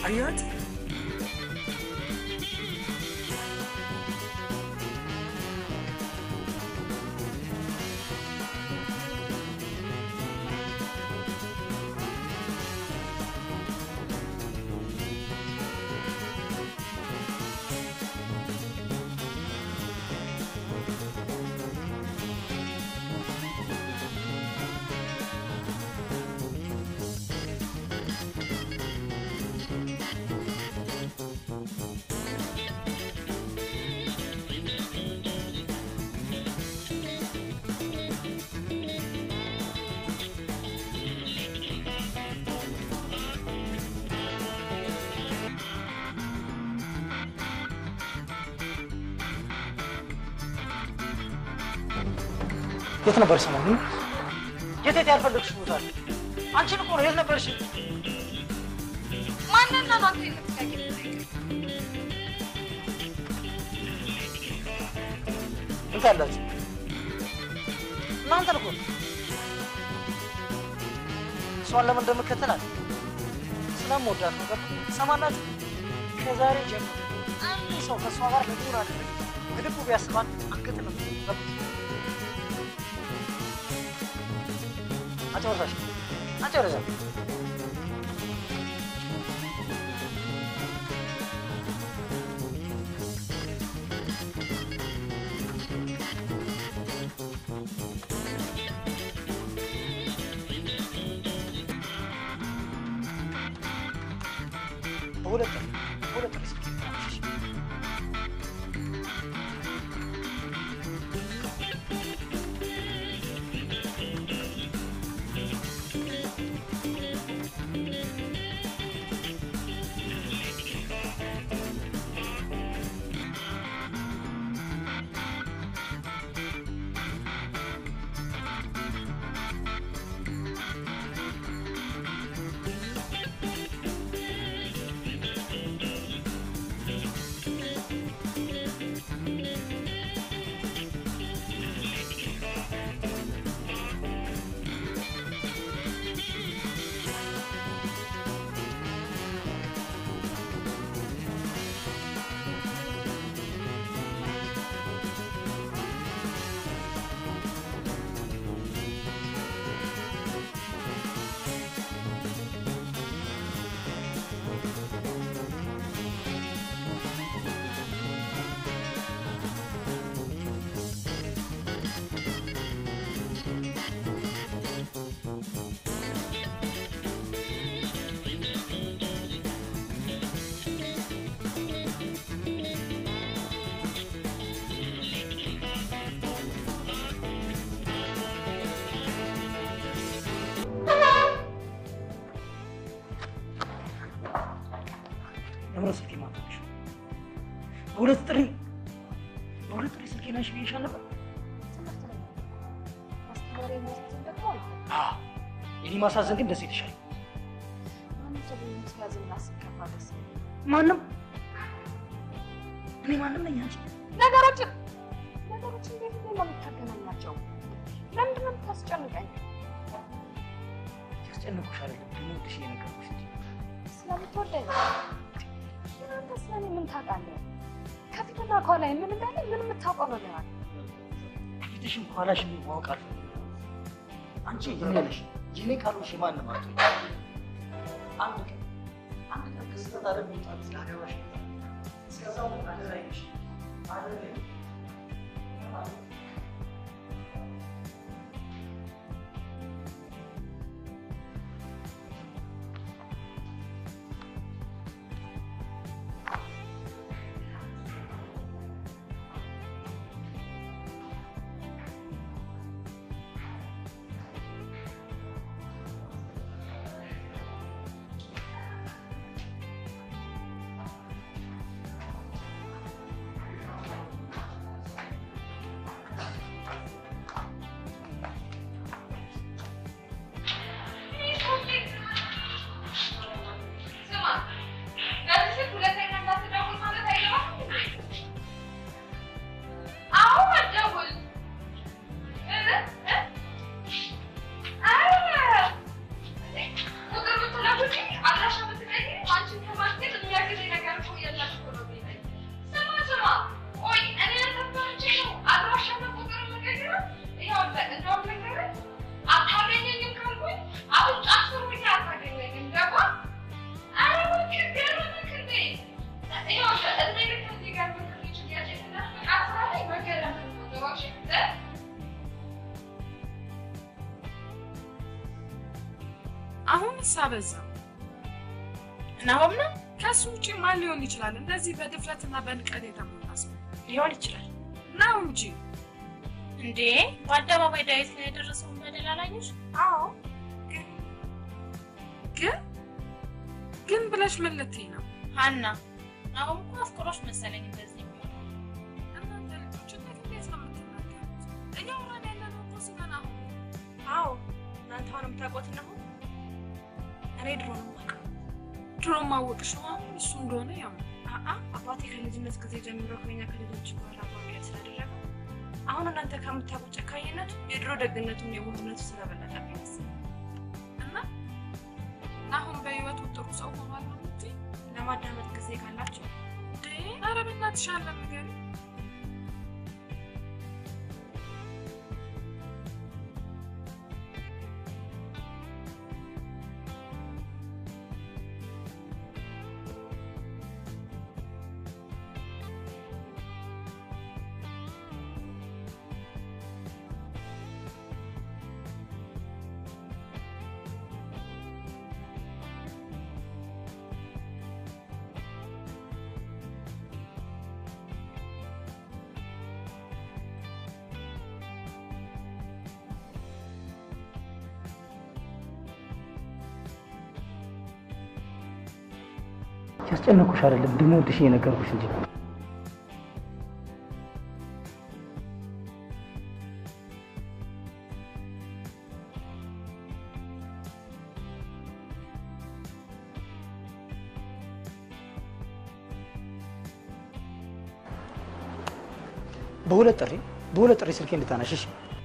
አያት የት ነበርሽ ሰሞኑን? የት የት ያልፈለግሽ ቦታ አለ? አንቺን እኮ ነው። የት ነበርሽ? ማንን ነው አንተ የምትጠይቀኝ? ምን ታላችሁ? እናንተን እኮ ነው። እሷን ለምን እንደምከተላት ስለምወዳት ነገር ሰማናችሁ። ከዛሬ ጀምሮ አንድ ሰው ከእሷ ጋር ለዱር አይደለም በልቡ ቢያስባት አንገት ነው የሚገባው። አጨረሳሽ? አጨረሳ በሁለት ቀን በሁለት ቀን ስልክ ይጠራልሽ። ለምን ስልክ ማታሽ? በሁለት ጥሪ በሁለት ጥሪ ስልኬ ናሽ ብዬሻል ነበር። አስተማሪ የሚያሳዝን ደግሞ አዎ፣ የኔ ማሳዘን ግን ደስ ይልሻል። ማንም ሰው ሲያዝንና ሲከፋ ደስ ይላል። ማንም እኔ ማንም ነኝ አንቺ ነገሮችን ነገሮችን እንዴት ነው የምታገናኛቸው? ለምንድን ነው የምታስጨንቀኝ? ያስጨነቁሽ አይደለም እንደምወድሽ እየነገርኩሽ እንጂ ስለምትወደኝ ግን አንተ ስለኔ ምን ታውቃለህ? ከፊትና ከኋላ ምን እንዳለ ምን የምታውቀው ነገር አለ? ፊትሽን ከኋላሽ ማወቅ አልፈልግም። አንቺ የኔ ነሽ፣ የኔ ካልሆንሽ የማንም አትሆኝ። አንድ ቀን አንድ ቀን ከስህተት ዓለም ይወጣል ስላገባሽ እስከዛው አደራ ይልሽ አደራ ይልሽ በዛው። ናሆም ነው ከሱ ውጭ ማን ሊሆን ይችላል? እንደዚህ በድፍረትና በንቀት የተሞላ ሰው ሊሆን ይችላል ነው እንጂ። እንዴ በአደባባይ ዳዊት ላይ የደረሰውን በደል አላየሽ? አዎ፣ ግን ግን ግን ብለሽ ምን ልትይ ነው? ሀና ናሆም እኮ አፍቅሮሽ መሰለኝ እንደዚህ የሚሆነው። እናንተ ልጆች እንዴት እንዴት ነው የምትናገሩት? እያወራን ያለነው እኮ ስለ ናሆም ነው። አዎ እናንተ አሁን የምታውቁት ናሆም እኔ ድሮ ነው የማውቀው። ድሮ ማወቅሽ ነው አሁን እሱ እንደሆነ ያው አአ አባቴ ከልጅነት ጊዜ ጀምሮ ከኛ ከልጆች ጋር ማግኘት ስላደረገ አሁን እናንተ ከምታውቁት ጨካኝነቱ የድሮ ደግነቱን የዋህነቱ ስለበለጠብኝ መሰለኝ። እና ናሆም በህይወቱ ጥሩ ሰው ሆኗል ነው የምትይ? ለማዳመጥ ጊዜ ካላችሁ እንዴ ኧረ በእናትሽ አለ ንገሪኝ። ያስጨነኩሽ አይደለም እንደምወድሽ እየነገርኩሽ እንጂ በሁለት ጥሪ በሁለት ጥሪ ስልኬ እንድታነሽሽ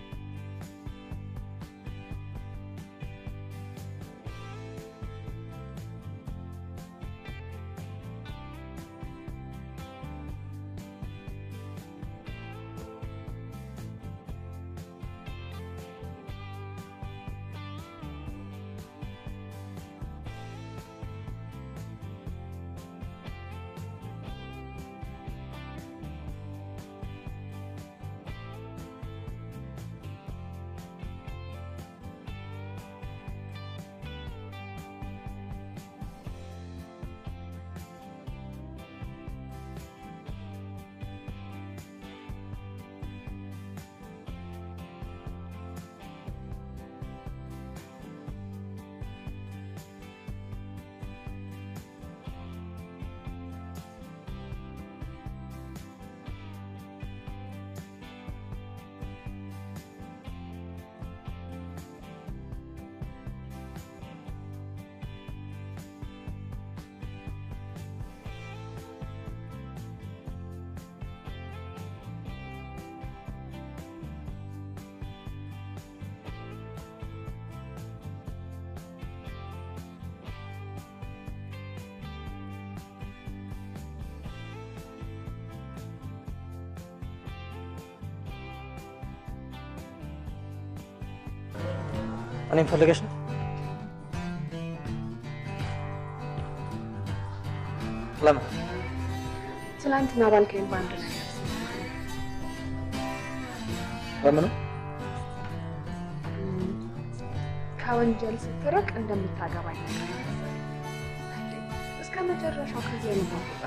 እኔም ፈልገሽ ነው? ለምን? ትናንትና ባልከኝ በአንድ ነገር ለምኑ? ከወንጀል ስትርቅ እንደምታገባኝ ነገር መሰለኝ። እስከ መጨረሻው ከዚህ የመጣ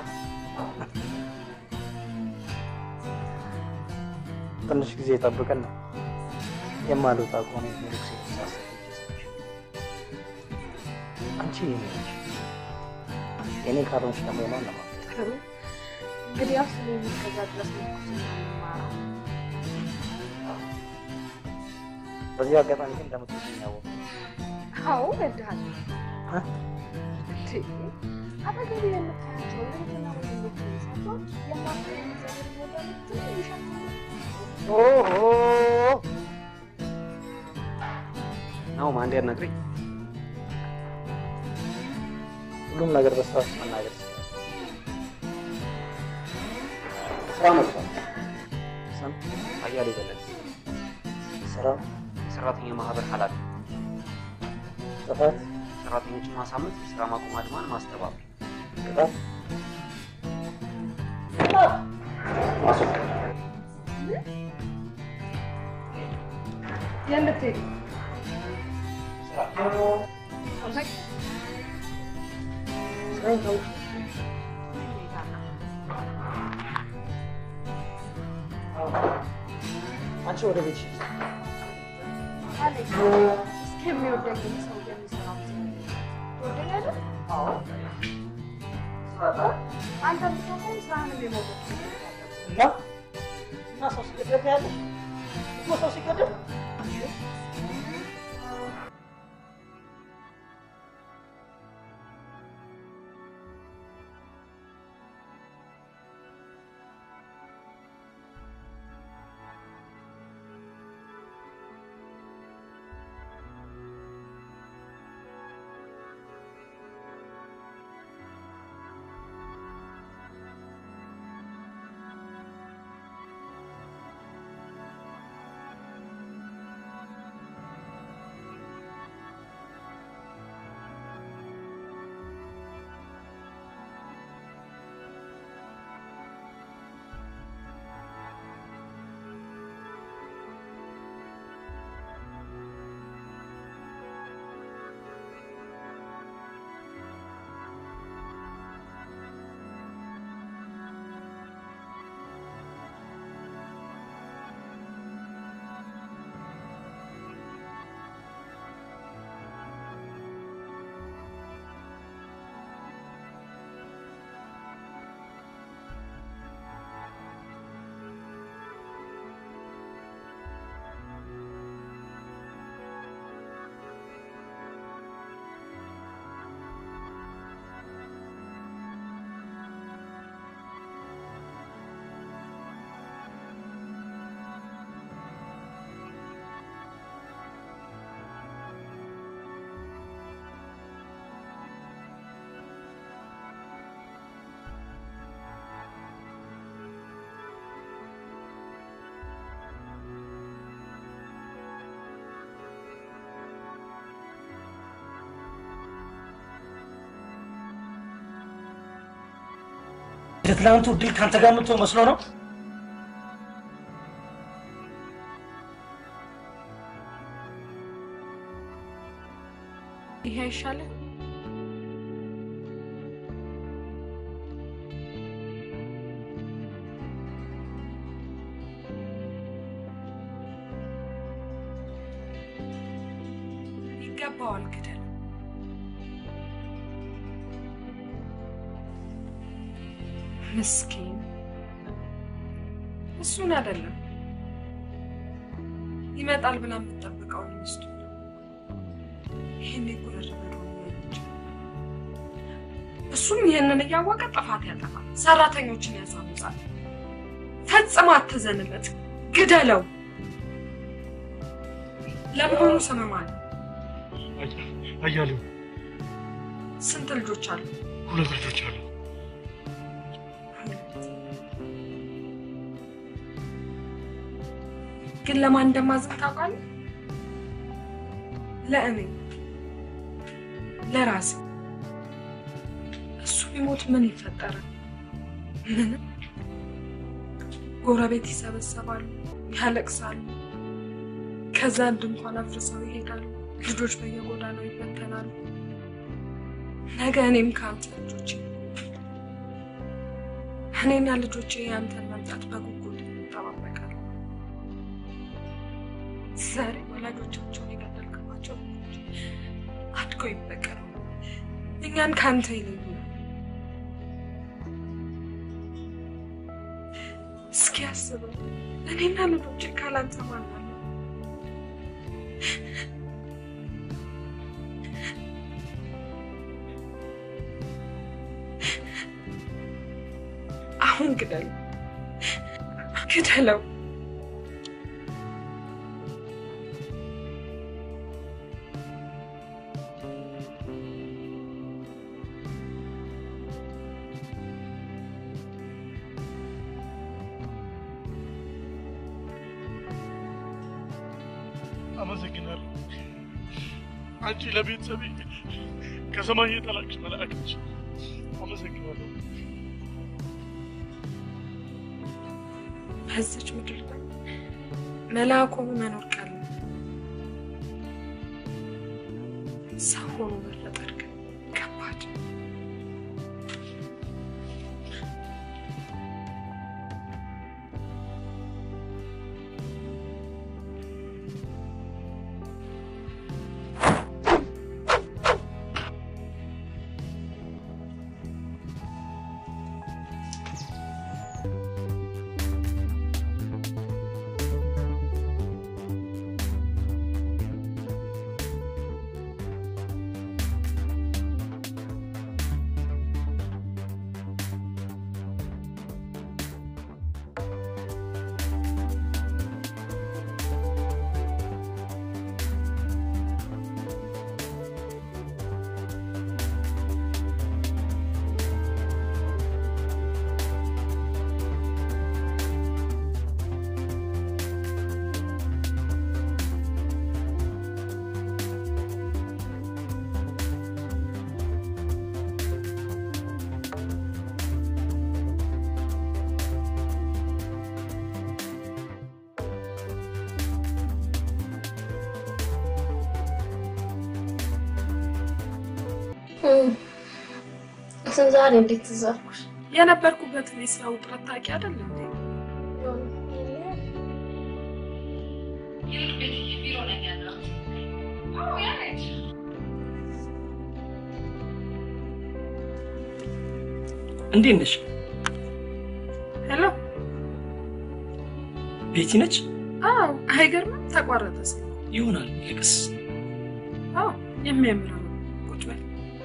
ትንሽ ጊዜ ጠብቀን ነው የማልወጣ ከሆነ ሜሪክ ሲሳሰብ አንቺ የኔ ነሽ። የኔ ካልሆንሽ ደግሞ የማን ነው? ጥሩ እንግዲህ ያው ስለ እስከዛ ድረስ ነው የምንማረው። በዚህ አጋጣሚ ግን እንደምትወጂኝ ያወቅሁ አዎ እወድሃለሁ። እንዴ አጠገቤ የምታያቸው ልጅና ወንድሞች ሳቶች የማፍቀር ዘር ወዳሉት ትንሽ ኦሆ ናሆም አንዴ አናግረኝ። ሁሉም ነገር በስርዓት መናገር ይችላል። ስራ መጥቷል። ስም አያሌው በለጠ፣ ስራ፣ የሰራተኛ ማህበር ኃላፊ። ጥፋት፣ ሰራተኞችን ማሳመት፣ የስራ ማቆም አድማን ማስተባበር፣ ቅጣት፣ ማስወገድ። የምትሄዱ ስራ ስራዬን ታውቂ አንቺ ወደ ቤትሽ እስከሚወደኝ ሰው የሚሰራው ወደኛለ አዎ አንተ ብትሆን ስራህን የመውደድ እና እና ሰው ሲገደል ያለሽ እኮ ሰው ሲገደል የትናንቱ ድል ከአንተ ጋር የምትሆን መስሎ ነው ይሄ አይሻልም? ይገባዋል ግደል። ምስኪን እሱን አይደለም ይመጣል ብላ የምትጠብቀውን ሚስቱ ይህን ጉረድ ያለች እሱም ይህንን እያወቀ ጥፋት ያጠፋል፣ ሰራተኞችን ያሳምጻል። ፈጽሞ አትዘንለት፣ ግደለው። ለመሆኑ ስም ማን ነው? አያሌው ስንት ልጆች አሉ? ሁለት ልጆች አሉ። ግን ለማን እንደማዝን ታውቃለህ? ለእኔ ለራሴ። እሱ ቢሞት ምን ይፈጠራል? ምንም። ጎረቤት ይሰበሰባሉ፣ ያለቅሳሉ። ከዛ ድንኳን አፍርሰው ይሄዳሉ። ልጆች በየጎዳናው ይበተናሉ። ነገ እኔም ከአንተ ልጆች እኔና ልጆቼ የአንተን መምጣት በጉጉት እንጠባበቃለን። ዛሬ ወላጆቻቸውን የገደልክባቸው ልጆች አድገው ይበቀሉ፣ እኛን ከአንተ ይለዩ። እስኪ አስበው፣ እኔና ልጆቼ ካላንተ ማን አለ? አሁን ግደለው፣ ግደለው። አመሰግናለሁ። አንቺ ለቤተሰቤ ከሰማይ የጠላቅሽ መልአክ ነሽ። አመሰግናለሁ። በዚች ምድር ላይ መልአክ ሆኖ መኖር ቀላል ሰው ሆኖ መፈጠር ግን ከባድ ዛሬ እንዴት ትዝ አልኩሽ? የነበርኩበትን የስራ ውጥረት ታውቂ አይደል እንዴ? እንዴት ነሽ? ሄሎ። ቤቲ ነች? አዎ፣ አይገርምም? ተቋረጠ ስልክ። ይሆናል። ይልቅስ አዎ፣ የሚያምር ነው። ቁጭ በል።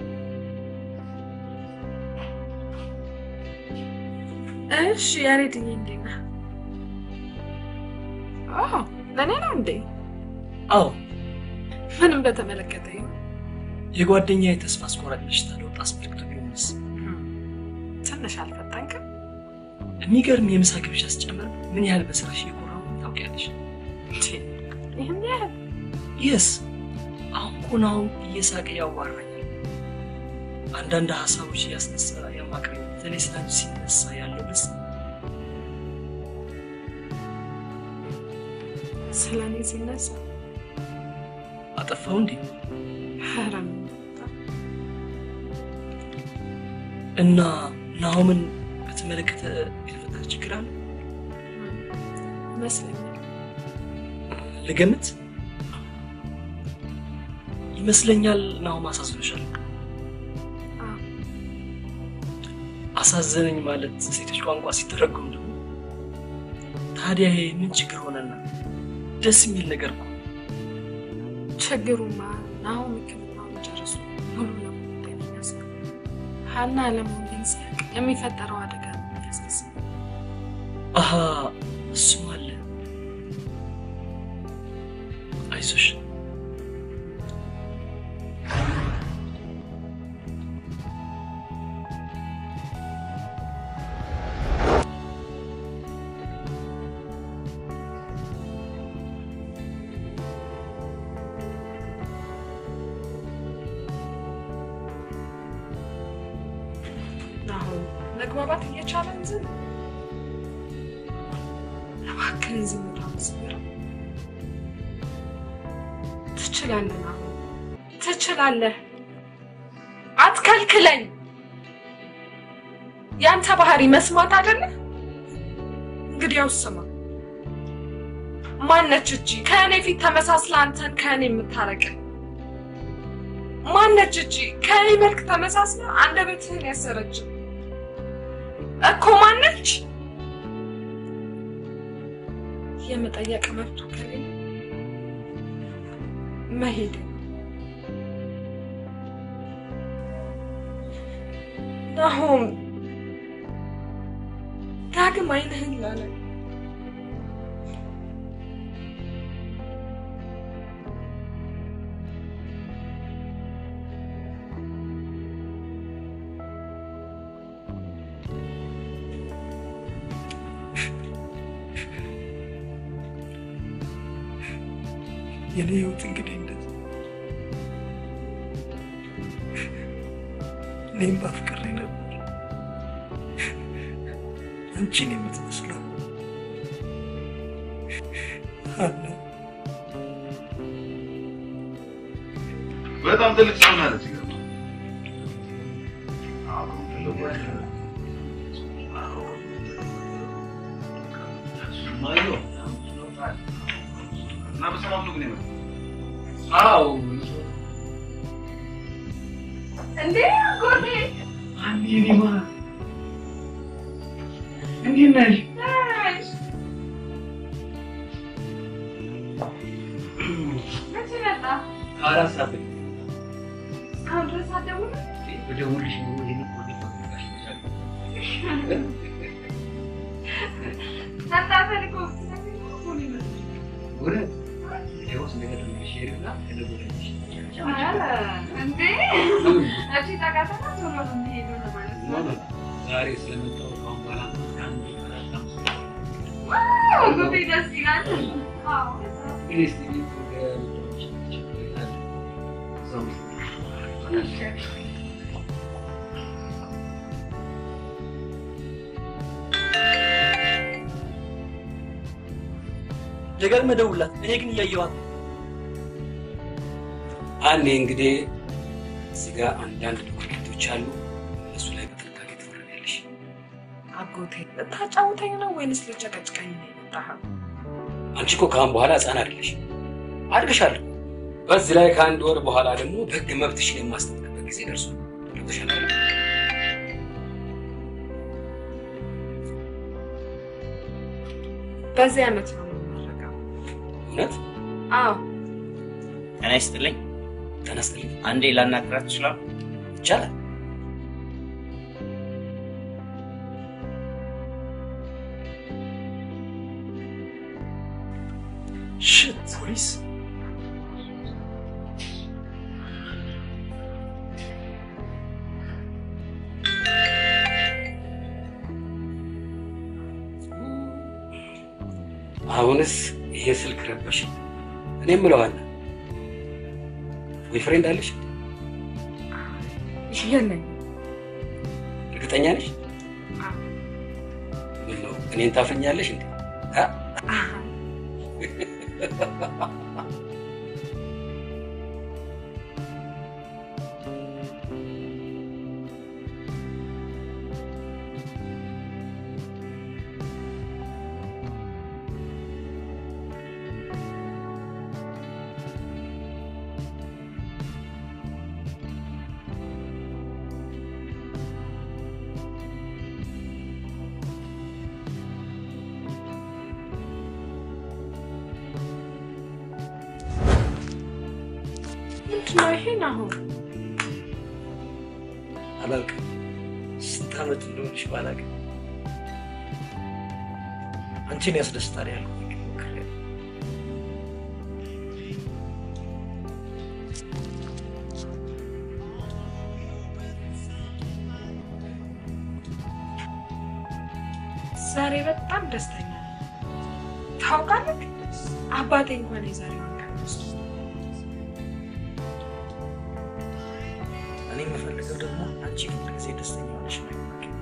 እሺ፣ ያሬድዬ እንዴት ነህ? አዎ፣ ለእኔ ነው እንዴ? አዎ፣ ምንም በተመለከተ ይሁን የጓደኛ የተስፋ አስቆራጭ በሽታ ለውጥ አስመልክቶ ቢሆንስ? ትንሽ አልፈጠንክም? የሚገርም የምሳ ግብዣ ስጨምር ምን ያህል በስራሽ እየኮራሁ ታውቂያለሽ? ይህን ያህል የስ አሁን እኮ ነው እየሳቀ ያዋራኛል። አንዳንድ ሀሳቦች እያስነሳ ያማክረኝ። በተለይ ስለ አንቺ ሲነሳ ያለው ደስ ስለ እኔ ሲነሳ አጠፋው እንዴ? ኧረ እና ናሆምን በተመለከተ የተፈጠረ ችግር አለ ይመስለኛል። ልገምት ይመስለኛል ናሆም አሳዝኖሻል። አዎ። አሳዘነኝ ማለት ሴቶች ቋንቋ ሲተረጎም ደግሞ ታዲያ ይሄ ምን ችግር ሆነና? ደስ የሚል ነገር እኮ ችግሩማ አሁን ሕክምናውን ጨርሶ ሙሉ ለሙሉ ጤነኛ ሲሆን ሀና አለመሆኔን ሲያውቅ የሚፈጠረው አደጋ ነው የሚያሳስበው። አሀ እሱም አለ። አይዞሽ አሁን መግባባት እየቻለን ዝም እባክህን ዝም ታመስገር ትችላለህ። አሁን ትችላለህ። አትከልክለኝ። ያንተ ባህሪ መስማት አይደለ? እንግዲያው ስማ። ማነች እቺ ከእኔ ፊት ተመሳስላ አንተን ከእኔ የምታረቅ? ማነች እቺ ከእኔ መልክ ተመሳስላ አንደበትህን ያሰረች እኮ ማነች? የመጠየቅ መብቱ ከሌለ መሄድ ናሆም ዳግም አይንህን ላለ የኔ ህይወት እንግዲህ እንደዚህ እኔም ባፍቅሬ ነበር አንቺን የምትመስለው ሀና በጣም ትልቅ ሰው ናት። ይገርማል። አሁን ትልቅ እና በሰላም ነው ግን የመጣው? አዎ እንዴ ጎዴ አንዴ ኒማ እንዴት ነሽ? መቼ መጣ? አራት ሰዓት ላይ እስካሁን ድረስ አትደውልም? በደውልሽ ነው ይሄን እኮ ነው የፈለጋሽ ይችላል ሳታፈል እኮ ብትነግረኝ እኮ እኮ ነው የመጣው። እውነት ይኸው ስለገደልሽ ሄድና ተደውለልሽ ኧረ እንዴ እሺ ጠቃተና ቶሎ ነው የምሄደው ለማለት ኖ ነው። ኖ ዛሬ ስለመጣሁ ከአሁን በኋላ አንድ ቀን ዋው ጎዴ ደስ ይላል። አዎ እንግዲህ እስኪ ቤት ወደ ልጆች እዛው ደጋግመህ ደውልላት። እኔ ግን እያየኋት ነው። አንዴ እንግዲህ እዚህ ጋር አንዳንድ ዶክመንቶች አሉ። እነሱ ላይ በጥንቃቄ ትፈርሚያለሽ። አጎቴ ልታጫውተኝ ነው ወይንስ ልጨቀጭቀኝ ነው የመጣኸው? አንቺ እኮ ከአሁን በኋላ ህፃን አይደለሽ፣ አድግሻለሁ። በዚህ ላይ ከአንድ ወር በኋላ ደግሞ በህግ መብትሽን የማስጠብቅበት ጊዜ ደርሷል። ገብቶሻል አይደል? በዚህ ዓመት ነው የምመረቀው። እውነት አዎ ጤና ይስጥልኝ። ተነስተልኝ አንዴ ላናግራት ይችላል? ይቻላል። ሽት ፖሊስ አሁንስ ይሄ ስልክ ረበሽ። እኔ የምለዋለሁ ቦይፍሬንድ አለሽ? የለኝም። እርግጠኛ ነሽ? ምን ነው እኔን ታፍኛለሽ እንዴ? አ? አሃ፣ ምንድን ነው ይሄን አሁን? አላውቅም። ስንት ዓመት እንደሆንሽ ባላውቅም አንቺን ያስደስታል ያልኩት ግን ሞክሬያለሁ። ዛሬ በጣም ደስተኛ ነኝ። ታውቃለህ፣ አባቴ እንኳን የዛሬዋን ቀን ወስዶ እኔ የምፈልገው ደግሞ አንቺ ሁል ጊዜ ደስተኛ ሆነሽ ነው።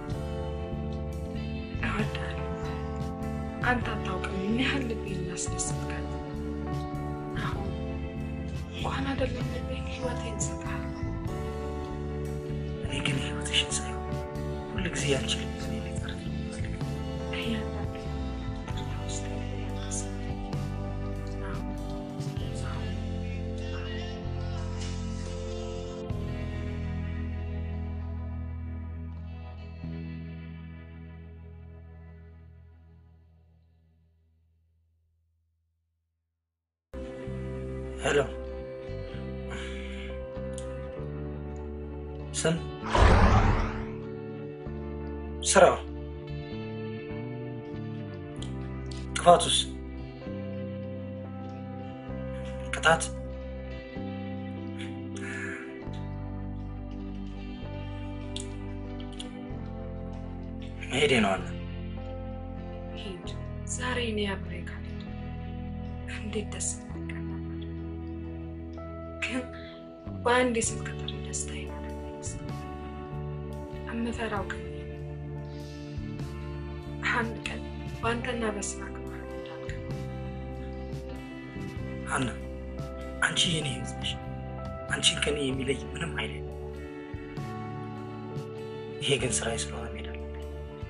እወዳለሁ። አንተ አታውቅም ምን ያህል ልቤን እንዳስደሰትካት። አሁን እንኳን አይደለም ልቤን ህይወቴን እሰጥሃለሁ። እኔ ግን ህይወትሽን ሳይሆን ሁል ጊዜ ያንቺ ልብ እኔ ላይ ቀርቶ ነው የምፈልገው። እያንዳንዱ ጥላ ውስጥ ያለ ስሜት አሁን አሁን ሄሎ ስም ስራው ጥፋቱስ ቅጣት መሄዴ ነው አለ ሂድ። ዛሬ እኔ አብሬ ካልሄድ እንዴት ደስ እንደሚቀር ነበር። ግን በአንድ የስልክ ጥሪ ደስታዬን አለመለስ የምፈራው ግን ይሄ ነው። አንድ ቀን በአንተና በስራ ግባህ እንዳልገባ ሀና አንቺ የኔ ህይወት ነሽ። አንቺን ከኔ የሚለይ ምንም ኃይል የለም። ይሄ ግን ስራዬ ስለሆነ መሄድ አለብኝ።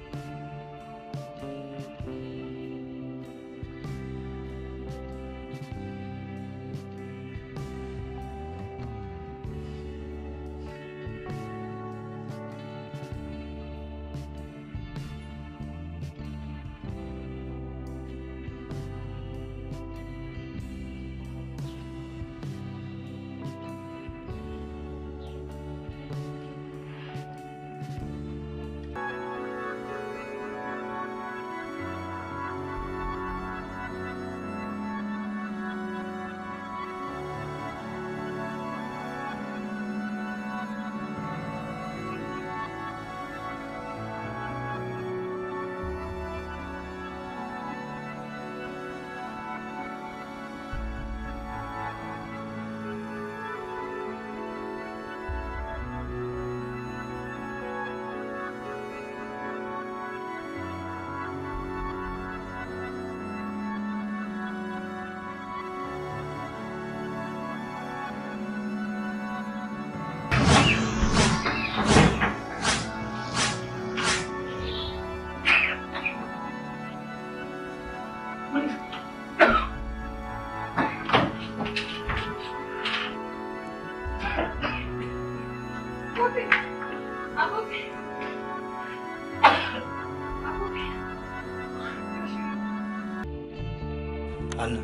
ሀና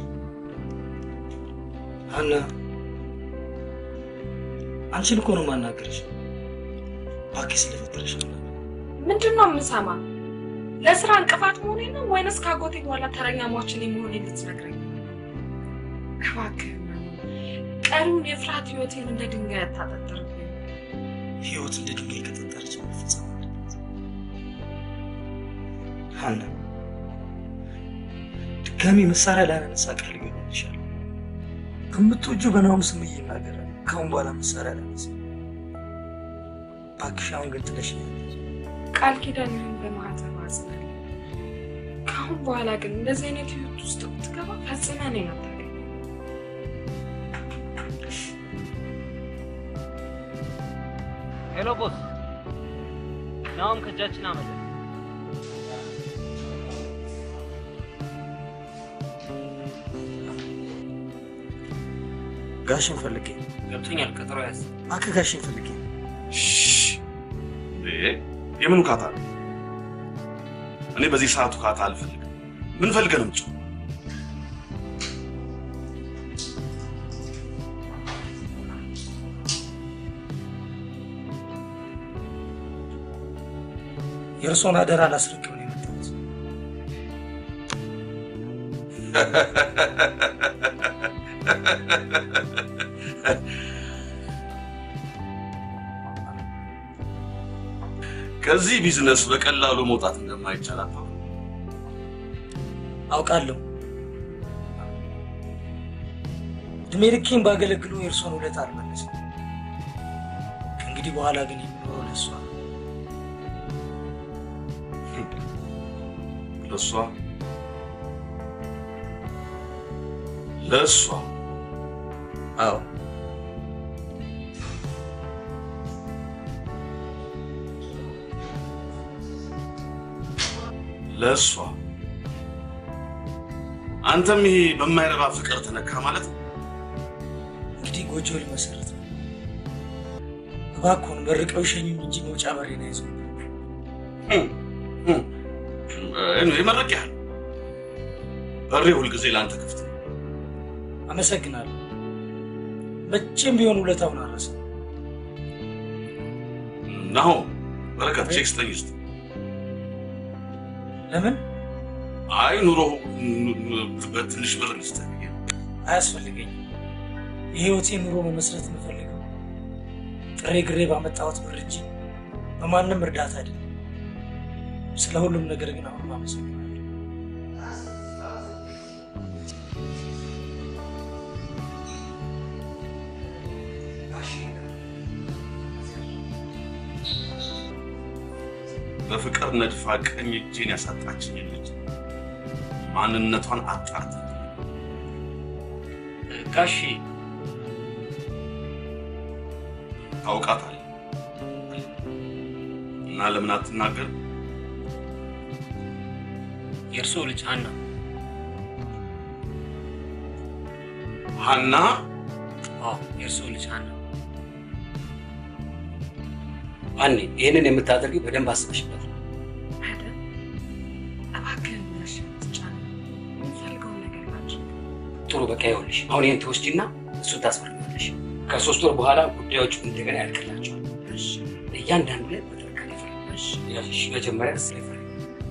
ሀና፣ አንቺን እኮ ነው የማናገርሽ። እባክሽ ስለፈጠረሽ ምንድን ነው የምሰማ? ለስራ እንቅፋት መሆኔ ነው ወይንስ ካጎቴ በኋላ ተረኛ ሟችን የመሆኔ ልትነግረኝ? እባክህ ቀሪውን የፍርሃት ህይወቴን እንደ ድንጋይ አታጠጥርብኝ። ህይወት እንደ ድንጋይ ከጠጠረች መፈጸም አለበት። ሀና፣ ድጋሚ መሳሪያ ላነሳ ቃል ይገባልሻል። ከምትወጂው በናሁም ስም ይናገራል። ከአሁን በኋላ መሳሪያ ላነሳ እባክሽ። አሁን ግን ጥለሽኝ ቃል ኪዳንህን በማህተብ አጽናል። ከአሁን በኋላ ግን እንደዚህ አይነት ህይወት ውስጥ ብትገባ ፈጽመህ እኔን አታገኝም። ሄሎ ቦስ፣ ናሁም ከእጃችን አመለጠ። ጋሽን ፈልጌ ገብቶኛል። ቀጠሮ ያዝ። እባክህ ጋሽን ፈልጌ የምን ውካታ ነው? እኔ በዚህ ሰዓት ውካታ አልፈልግም። ምን ፈልገህ ነው የምትጮህ? የእርሶን አደራ ላስረክብ ነው የመጣሁት። ከዚህ ቢዝነስ በቀላሉ መውጣት እንደማይቻል አታውቅም? አውቃለሁ። እድሜ ልኬን ባገለግሉ የእርሶን ውለታ አልመለስም። ከእንግዲህ በኋላ ግን የምኖረው ለእሷ ነው። ለእሷ ለእሷ አዎ ለእሷ አንተም ይሄ በማይረባ ፍቅር ተነካ ማለት ነው። እንግዲህ ጎጆ ልመሰረት ነው። እባክዎን መርቀው ይሸኙኝ እንጂ መውጫ በሬን አይዘው። ይመረቅያል። በሬ ሁልጊዜ ለአንተ ክፍት ነው። አመሰግናለሁ። መቼም ቢሆን ውለታውን አረሰ። ናሆ በረከት ቼክ ስጠኝ እስኪ። ለምን አይ ኑሮ በትንሽ ብር ልስጥህ ብዬ ነው። አያስፈልገኝም። የህይወቴን ኑሮ መመስረት የምፈልገው ጥሬ ግሬ ባመጣሁት ብር እንጂ በማንም እርዳታ አይደለም። ስለ ሁሉም ነገር ግን አሁንም አመሰግናለሁ። በፍቅር ነድፋ ቀኝ እጄን ያሳጣችኝ ልጅ ማንነቷን አጣርታ ጋሺ ታውቃታለህ እና ለምን አትናገር? የእርስዎ ልጅ ሀና ሀና አዎ የእርስዎ ልጅ ሀና አኔ ይህንን የምታደርጊው በደንብ አስበሽበት ነው። አይደል? እባክህን ነሽ ትጫን የምፈልገውን ነገር ላድርግ። ጥሩ በቃ ይኸውልሽ፣ አሁን ይህን ትወስጂና እሱን ታስፈርሚያለሽ። ከሶስት ወር በኋላ ጉዳዮቹ እንደገና ያልቅላቸዋል። እሺ እያንዳንዱ ላይ በጥንቃቄ ፈርሚ። እሺ ያልሽ መጀመሪያ እስ ላይ ፈርሚ።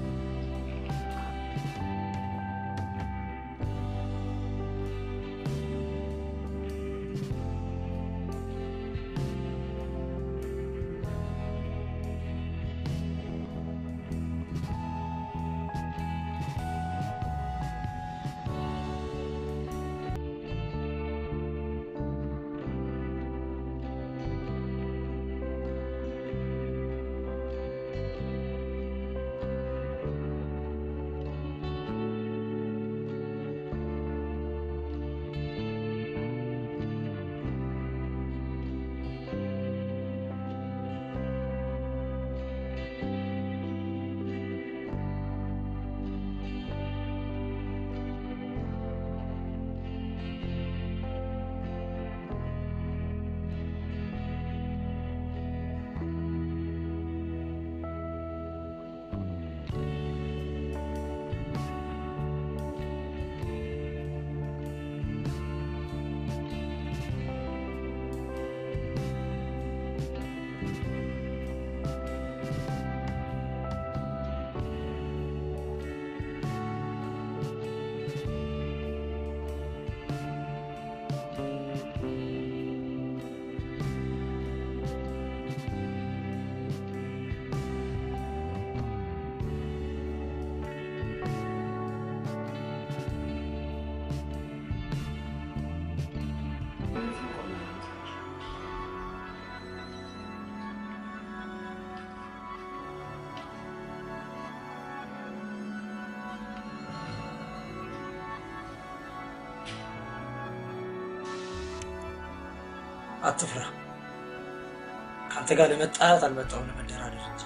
አትፍራ። ከአንተ ጋር ለመጣላት አልመጣሁም፣ ለመደራደር እንጂ።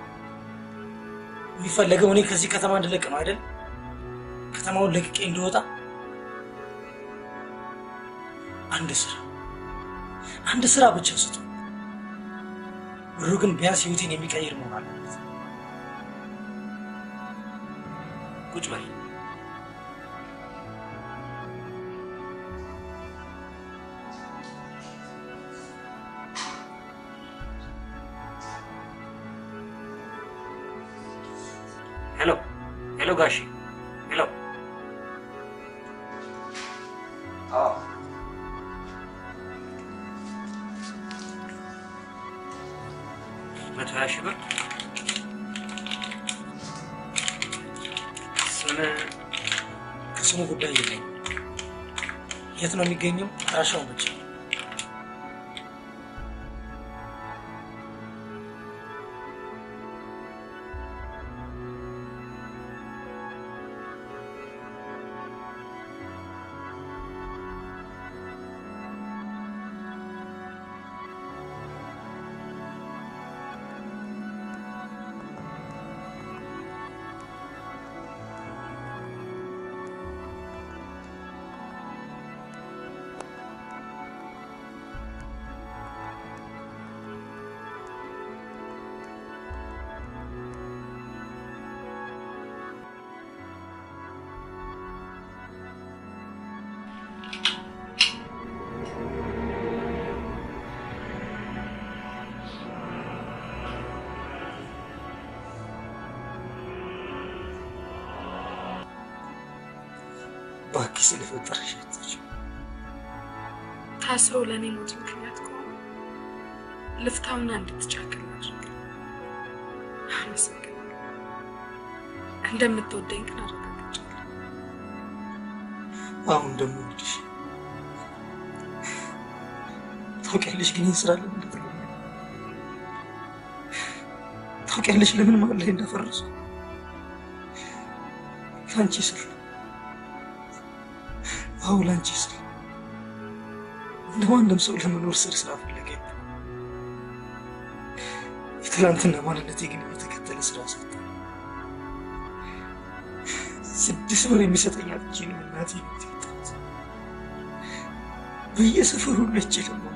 የሚፈለገው እኔ ከዚህ ከተማ እንድለቅ ነው አይደል? ከተማውን ለቅቄ እንድወጣ። አንድ ስራ አንድ ስራ ብቻ ስጡ። ብሩ ግን ቢያንስ ህይወቴን የሚቀይር መሆን አለበት። ቁጭ በል። ሄሎ ሄሎ፣ ጋሼ ሄሎ። አዎ መቶ ሀያ ሺህ ብር ስምህ ከስሙ ጉዳይ የለኝ። የት ነው የሚገኘው? አድራሻውን ብቻ እባክህ ስለፈጠረሽ አትርጂው። ታስሮ ለእኔ ሞት ምክንያት ከሆነ ልፍታውና እንድትቻክል አድርግ። አመሰግናለሁ። እንደምትወደኝ ግን አረጋግጫለሁ። አሁን እንደምወድሽ ታውቂያለሽ። ግን ይህን ስራ ለምን እንደተለየ ታውቂያለሽ። ለምን መሀል ላይ እንዳፈረሱ ለአንቺ ስል አዎ፣ ለአንቺ ስል እንደ ማንም ሰው ለመኖር ስር ስላፈለገ የትላንትና ማንነቴ ግን የተከተለ ስራ ሰጠ። ስድስት ብር የሚሰጠኝ አጥቼ ነው እናቴ ቤት የወጣሁት። በየሰፈሩ ነጭ ለመንኩ።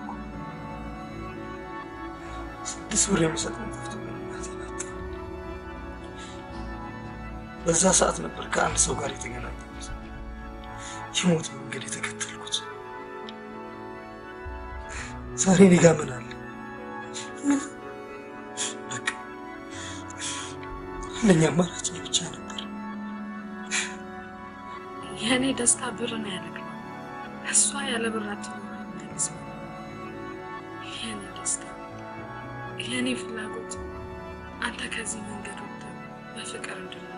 ስድስት ብር የሚሰጠኝ ጠፍቶ እናቴ ናት። በዛ ሰዓት ነበር ከአንድ ሰው ጋር የተገናኘሁት። የሞት መንገድ የተከተልኩት። ዛሬ እኔ ጋ ምን አለ? ምን? በቃ አንደኛ አማራጭ እኔ ብቻ ነበር። የእኔ ደስታ ብር ነው ያደረግነው። እሷ ያለ ብራችን መልስ የእኔ ደስታ የእኔ ፍላጎት አንተ ከዚህ መንገድ ወጥተህ በፍቅር እንድንኖር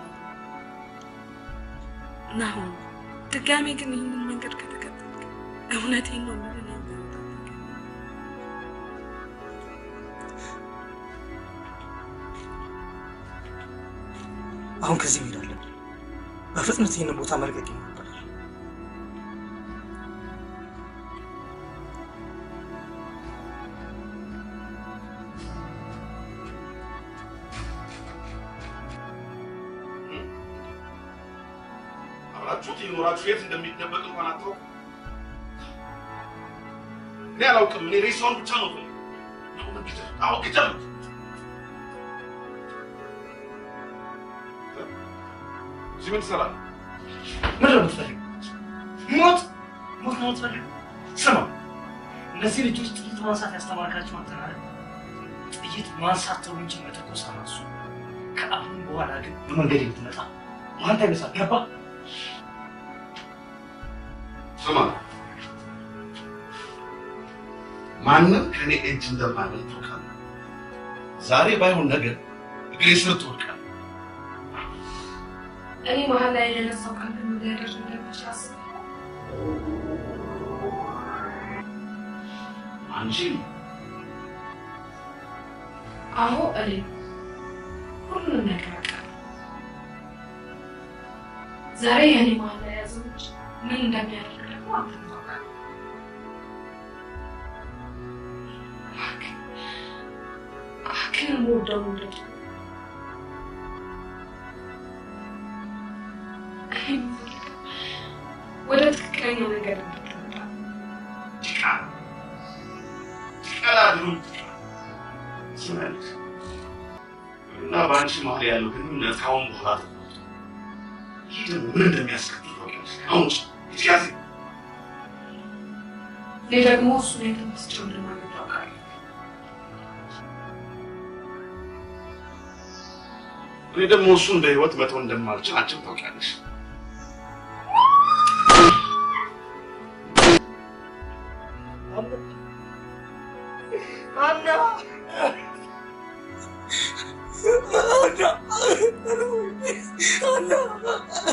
ናሁን ድጋሜ ግን ይህንን መንገድ ከተከተልክ እውነቴን ነው የምልህ እኔ በህይወት አታገኝም። አሁን ከዚህ መሄድ አለብን። በፍጥነት ይህንን ቦታ መልቀቅ ይኖርብናል። አብራችሁት የኖራችሁ የት እንደሚደበቅ እንኳን አታውቁ። እኔ አላውቅም። እኔ ሬሳውን ብቻ ነው ፈልግ አሁ ግደሉት። እዚህ ምን ትሰራለህ? ምንድን ነው የምትፈልገው? ሞት ሞት ነው የምትፈልገው? ስማ፣ እነዚህ ልጆች ጥይት ማንሳት ያስተማርካቸው አንተ ነህ አይደል? ጥይት ማንሳት ተው እንጂ መተኮስ አናሱ። ከአሁን በኋላ ግን በመንገድ የምትመጣ አንተ ይበሳል። ገባ? ስማ፣ ማንም ከኔ እጅ እንደማይበልጥ ታውቃለህ። ዛሬ ባይሆን ነገር እግሬ ስር ትወድቃለህ። እኔ መሀል ላይ የነሳው ቃል ምን ሊያደርግ እንደሚችል አስበህ አንቺ አሁ እኔ ሁሉንም ነገር አውቃለሁ። ዛሬ የእኔ መሀል ላይ ያዘው ልጅ ምን እንደሚያደርግ ደግሞ አንተ ታውቃለህ። እባክህ እባክህን የምወደው ልጅ እኔ የምፈልገው ወደ ትክክለኛ ነገር እንድትመጣ ጭቃ ጭቃላ ድሩ ስመልክ እና በአንቺ መሀል ያለው ግንኙነት ከአሁን በኋላ ተቆርጦ ይህ ደግሞ ምን እንደሚያስከትል ታውቂያለሽ። አሁን ጭ ያዝ እኔ ደግሞ እሱን የተመስጨው እንደማለት ታውቃለህ። እኔ ደግሞ እሱን በህይወት መተው እንደማልችል አንቺም ታውቂያለሽ። አና አና አና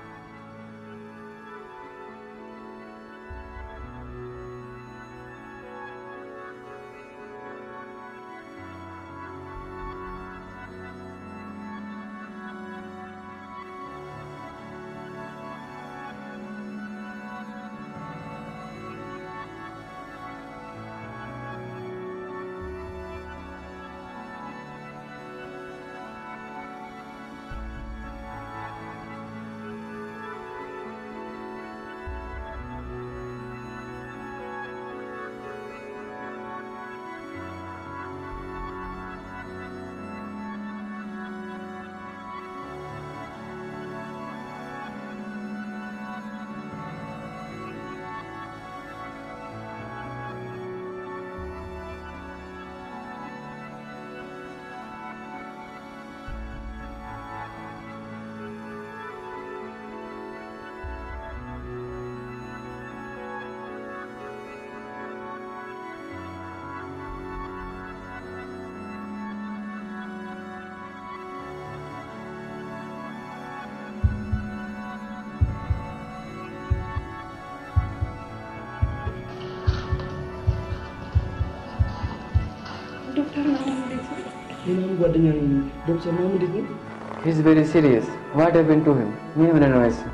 ዶክተር ናሆም እንዴት ነው? ሌላም ጓደኛ ነኝ። ዶክተር ናሆም እንዴት ነው? He's very serious. What happened to him? ምን ሆነ ነው እሱ?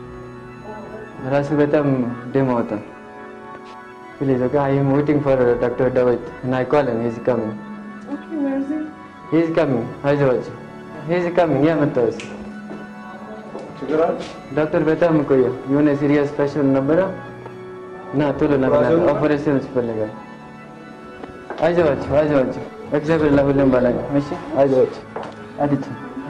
ራሱ በጣም ደም አወጣ። Please, okay, I am waiting for Dr. David and I call him. He's coming. Okay, where is he? ሂዝ ካሚንግ አይዞህ ሂዝ ካሚንግ ያመጣሁት ችግር አለ? ዶክተር በጣም ቆየ። የሆነ ሲሪየስ ፔሽንት ነበረ እና ቶሎ ለምናል ኦፐሬሽን ያስፈልጋል። አይዞህ አይዞህ እግዚአብሔር ለሁሉም በላይ ነው። እሺ አይዞህ አዲት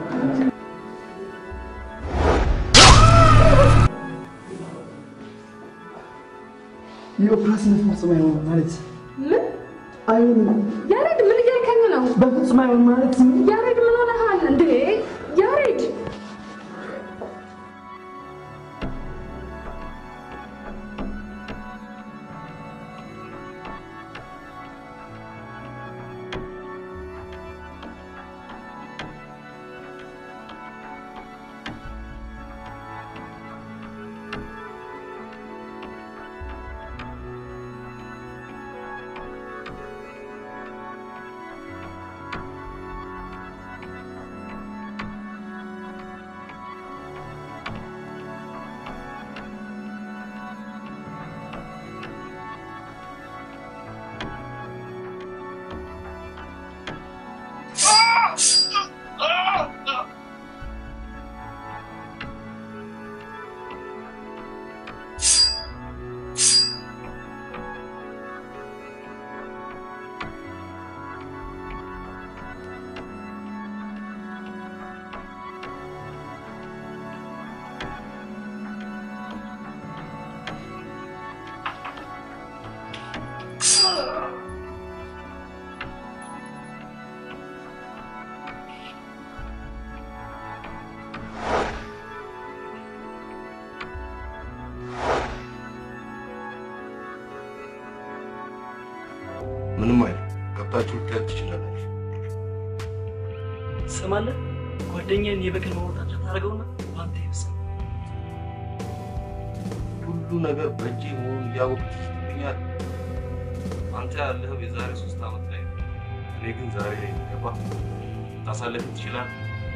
የኦፕራሲዮን ፈጽሞ አይሆንም ማለት ምን አይሆንም። ያሬድ ምን እያልከኝ ነው? በፍጹም አይሆንም ማለት ያሬድ ምን ሆነሃል እንዴ? ያሬድ ምንም አይደል። ገብታችሁ ልታዩት ትችላላችሁ። ትሰማለህ? ጓደኛዬን የበቀል ማውጣጫ ታደርገውና በአንተ ይብሳል። ሁሉ ነገር በእጄ መሆኑን እያወቅህ ትገኛል። አንተ ያለኸው የዛሬ ሶስት ዓመት ላይ ነው። እኔ ግን ዛሬ ላይ ገባ ታሳለፍ ትችላለህ።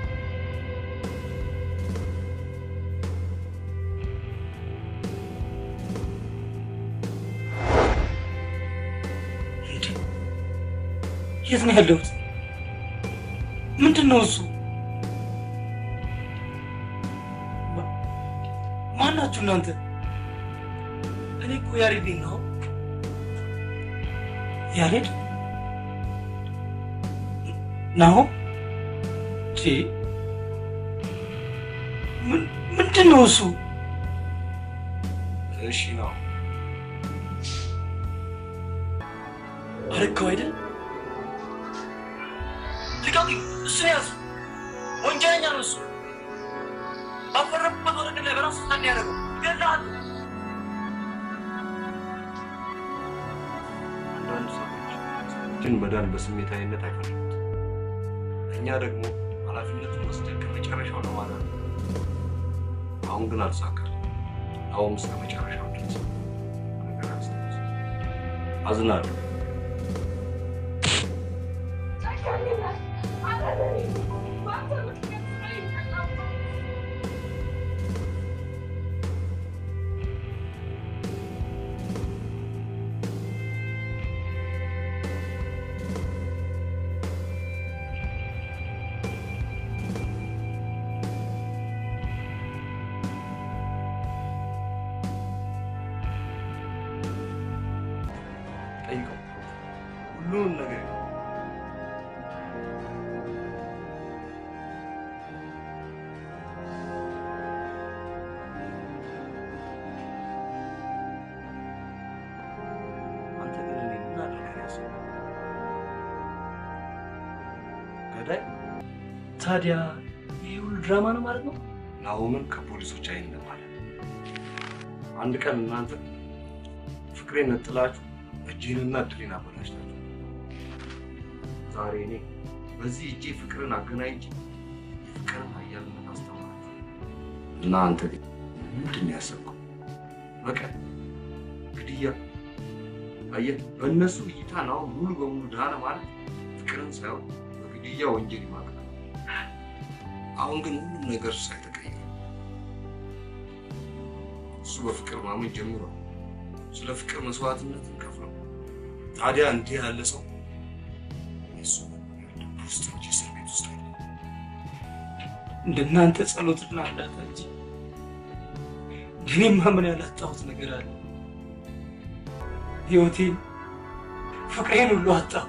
የት ነው ያለሁት? ምንድን ነው እሱ? ማ- ማናችሁ እናንተ? እኔ እኮ ያሬድ ነኝ ነው። ያሬድ ናሁ ቺ ምን- ምንድን ነው እሱ? እሺ ነው አረከው አይደል? ልቀቁኝ! እሱን ያዙ! ወንጀለኛ ነው እሱ። ባፈረበት ወረቀት ላይ በራሱ ሳን ያደረገው ይገድልሃል። አንዳንድ ሰዎች ሰዎችን መዳን በስሜታዊነት አይፈልጉት። እኛ ደግሞ ኃላፊነቱን ወስደን ከመጨረሻው ለማዳን ነው። አሁን ግን አልሳካል። አሁን እስከ መጨረሻው ድረስ ነገር አስታውስ። አዝናለሁ። ጠይቀው ሁሉንም ነገር ይዘው አንተ ግን እኔ ምን አድርገህ ነው ያሰብከው? ገዳይ ታዲያ ይህ ሁሉ ድራማ ነው ማለት ነው? ናሆምን ከፖሊሶች አይን ለማለት አንድ ቀን እናንተ ፍቅሬን ነጥላችሁ እጄንና እድሌን አበላሽታችሁ ዛሬ እኔ በዚህ እጄ ፍቅርን አገናኝቼ የፍቅርን ኃያልነት አስተምራችሁ እና አንተ ግን ምንድን ነው ያሰብከው? በቀል፣ ግድያ። አየህ፣ በእነሱ እይታ ናሆም ሙሉ በሙሉ ዳነ ማለት ፍቅርን ሳይሆን በግድያ ወንጀል ይማቅናል። አሁን ግን ሁሉም ነገር ሳይተቀየረ እሱ በፍቅር ማመን ጀምሯል። ስለ ፍቅር መስዋዕትነትን ከፍሏል። ታዲያ እንዲህ ያለ ሰው የእሱ ልብ ውስጥ እንጂ እንደናንተ ጸሎትና እርዳታ እንጂ እኔማ ምን ያላጣሁት ነገር አለ? ህይወቴን፣ ፍቅሬን ሁሉ አጣሁ።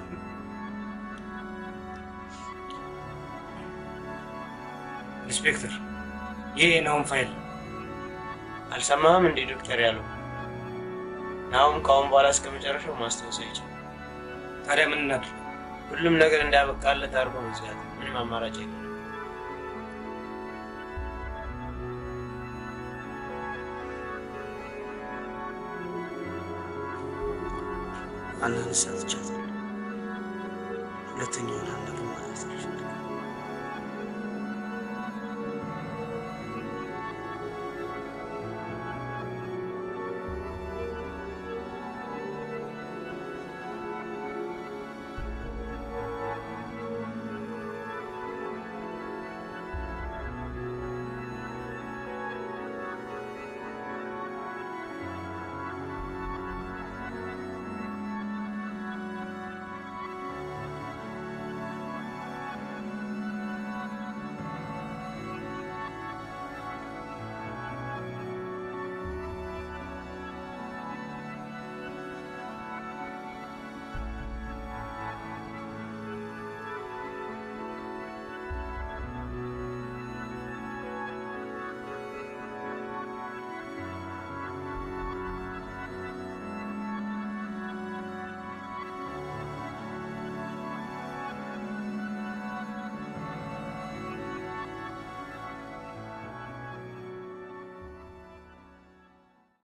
ኢንስፔክተር፣ ይህ የናሁም ፋይል ነው። አልሰማህም እንዴ ዶክተር ያለው? ናሁም ከአሁን በኋላ እስከ መጨረሻው ማስታወስ አይችልም። ታዲያ ምን እናድርግ? ሁሉም ነገር እንዳበቃለት አድርጎ መዝጋት። ምንም አማራጭ የለም። አንዳንድ ሰዓት ቻት ሁለተኛውን ሀና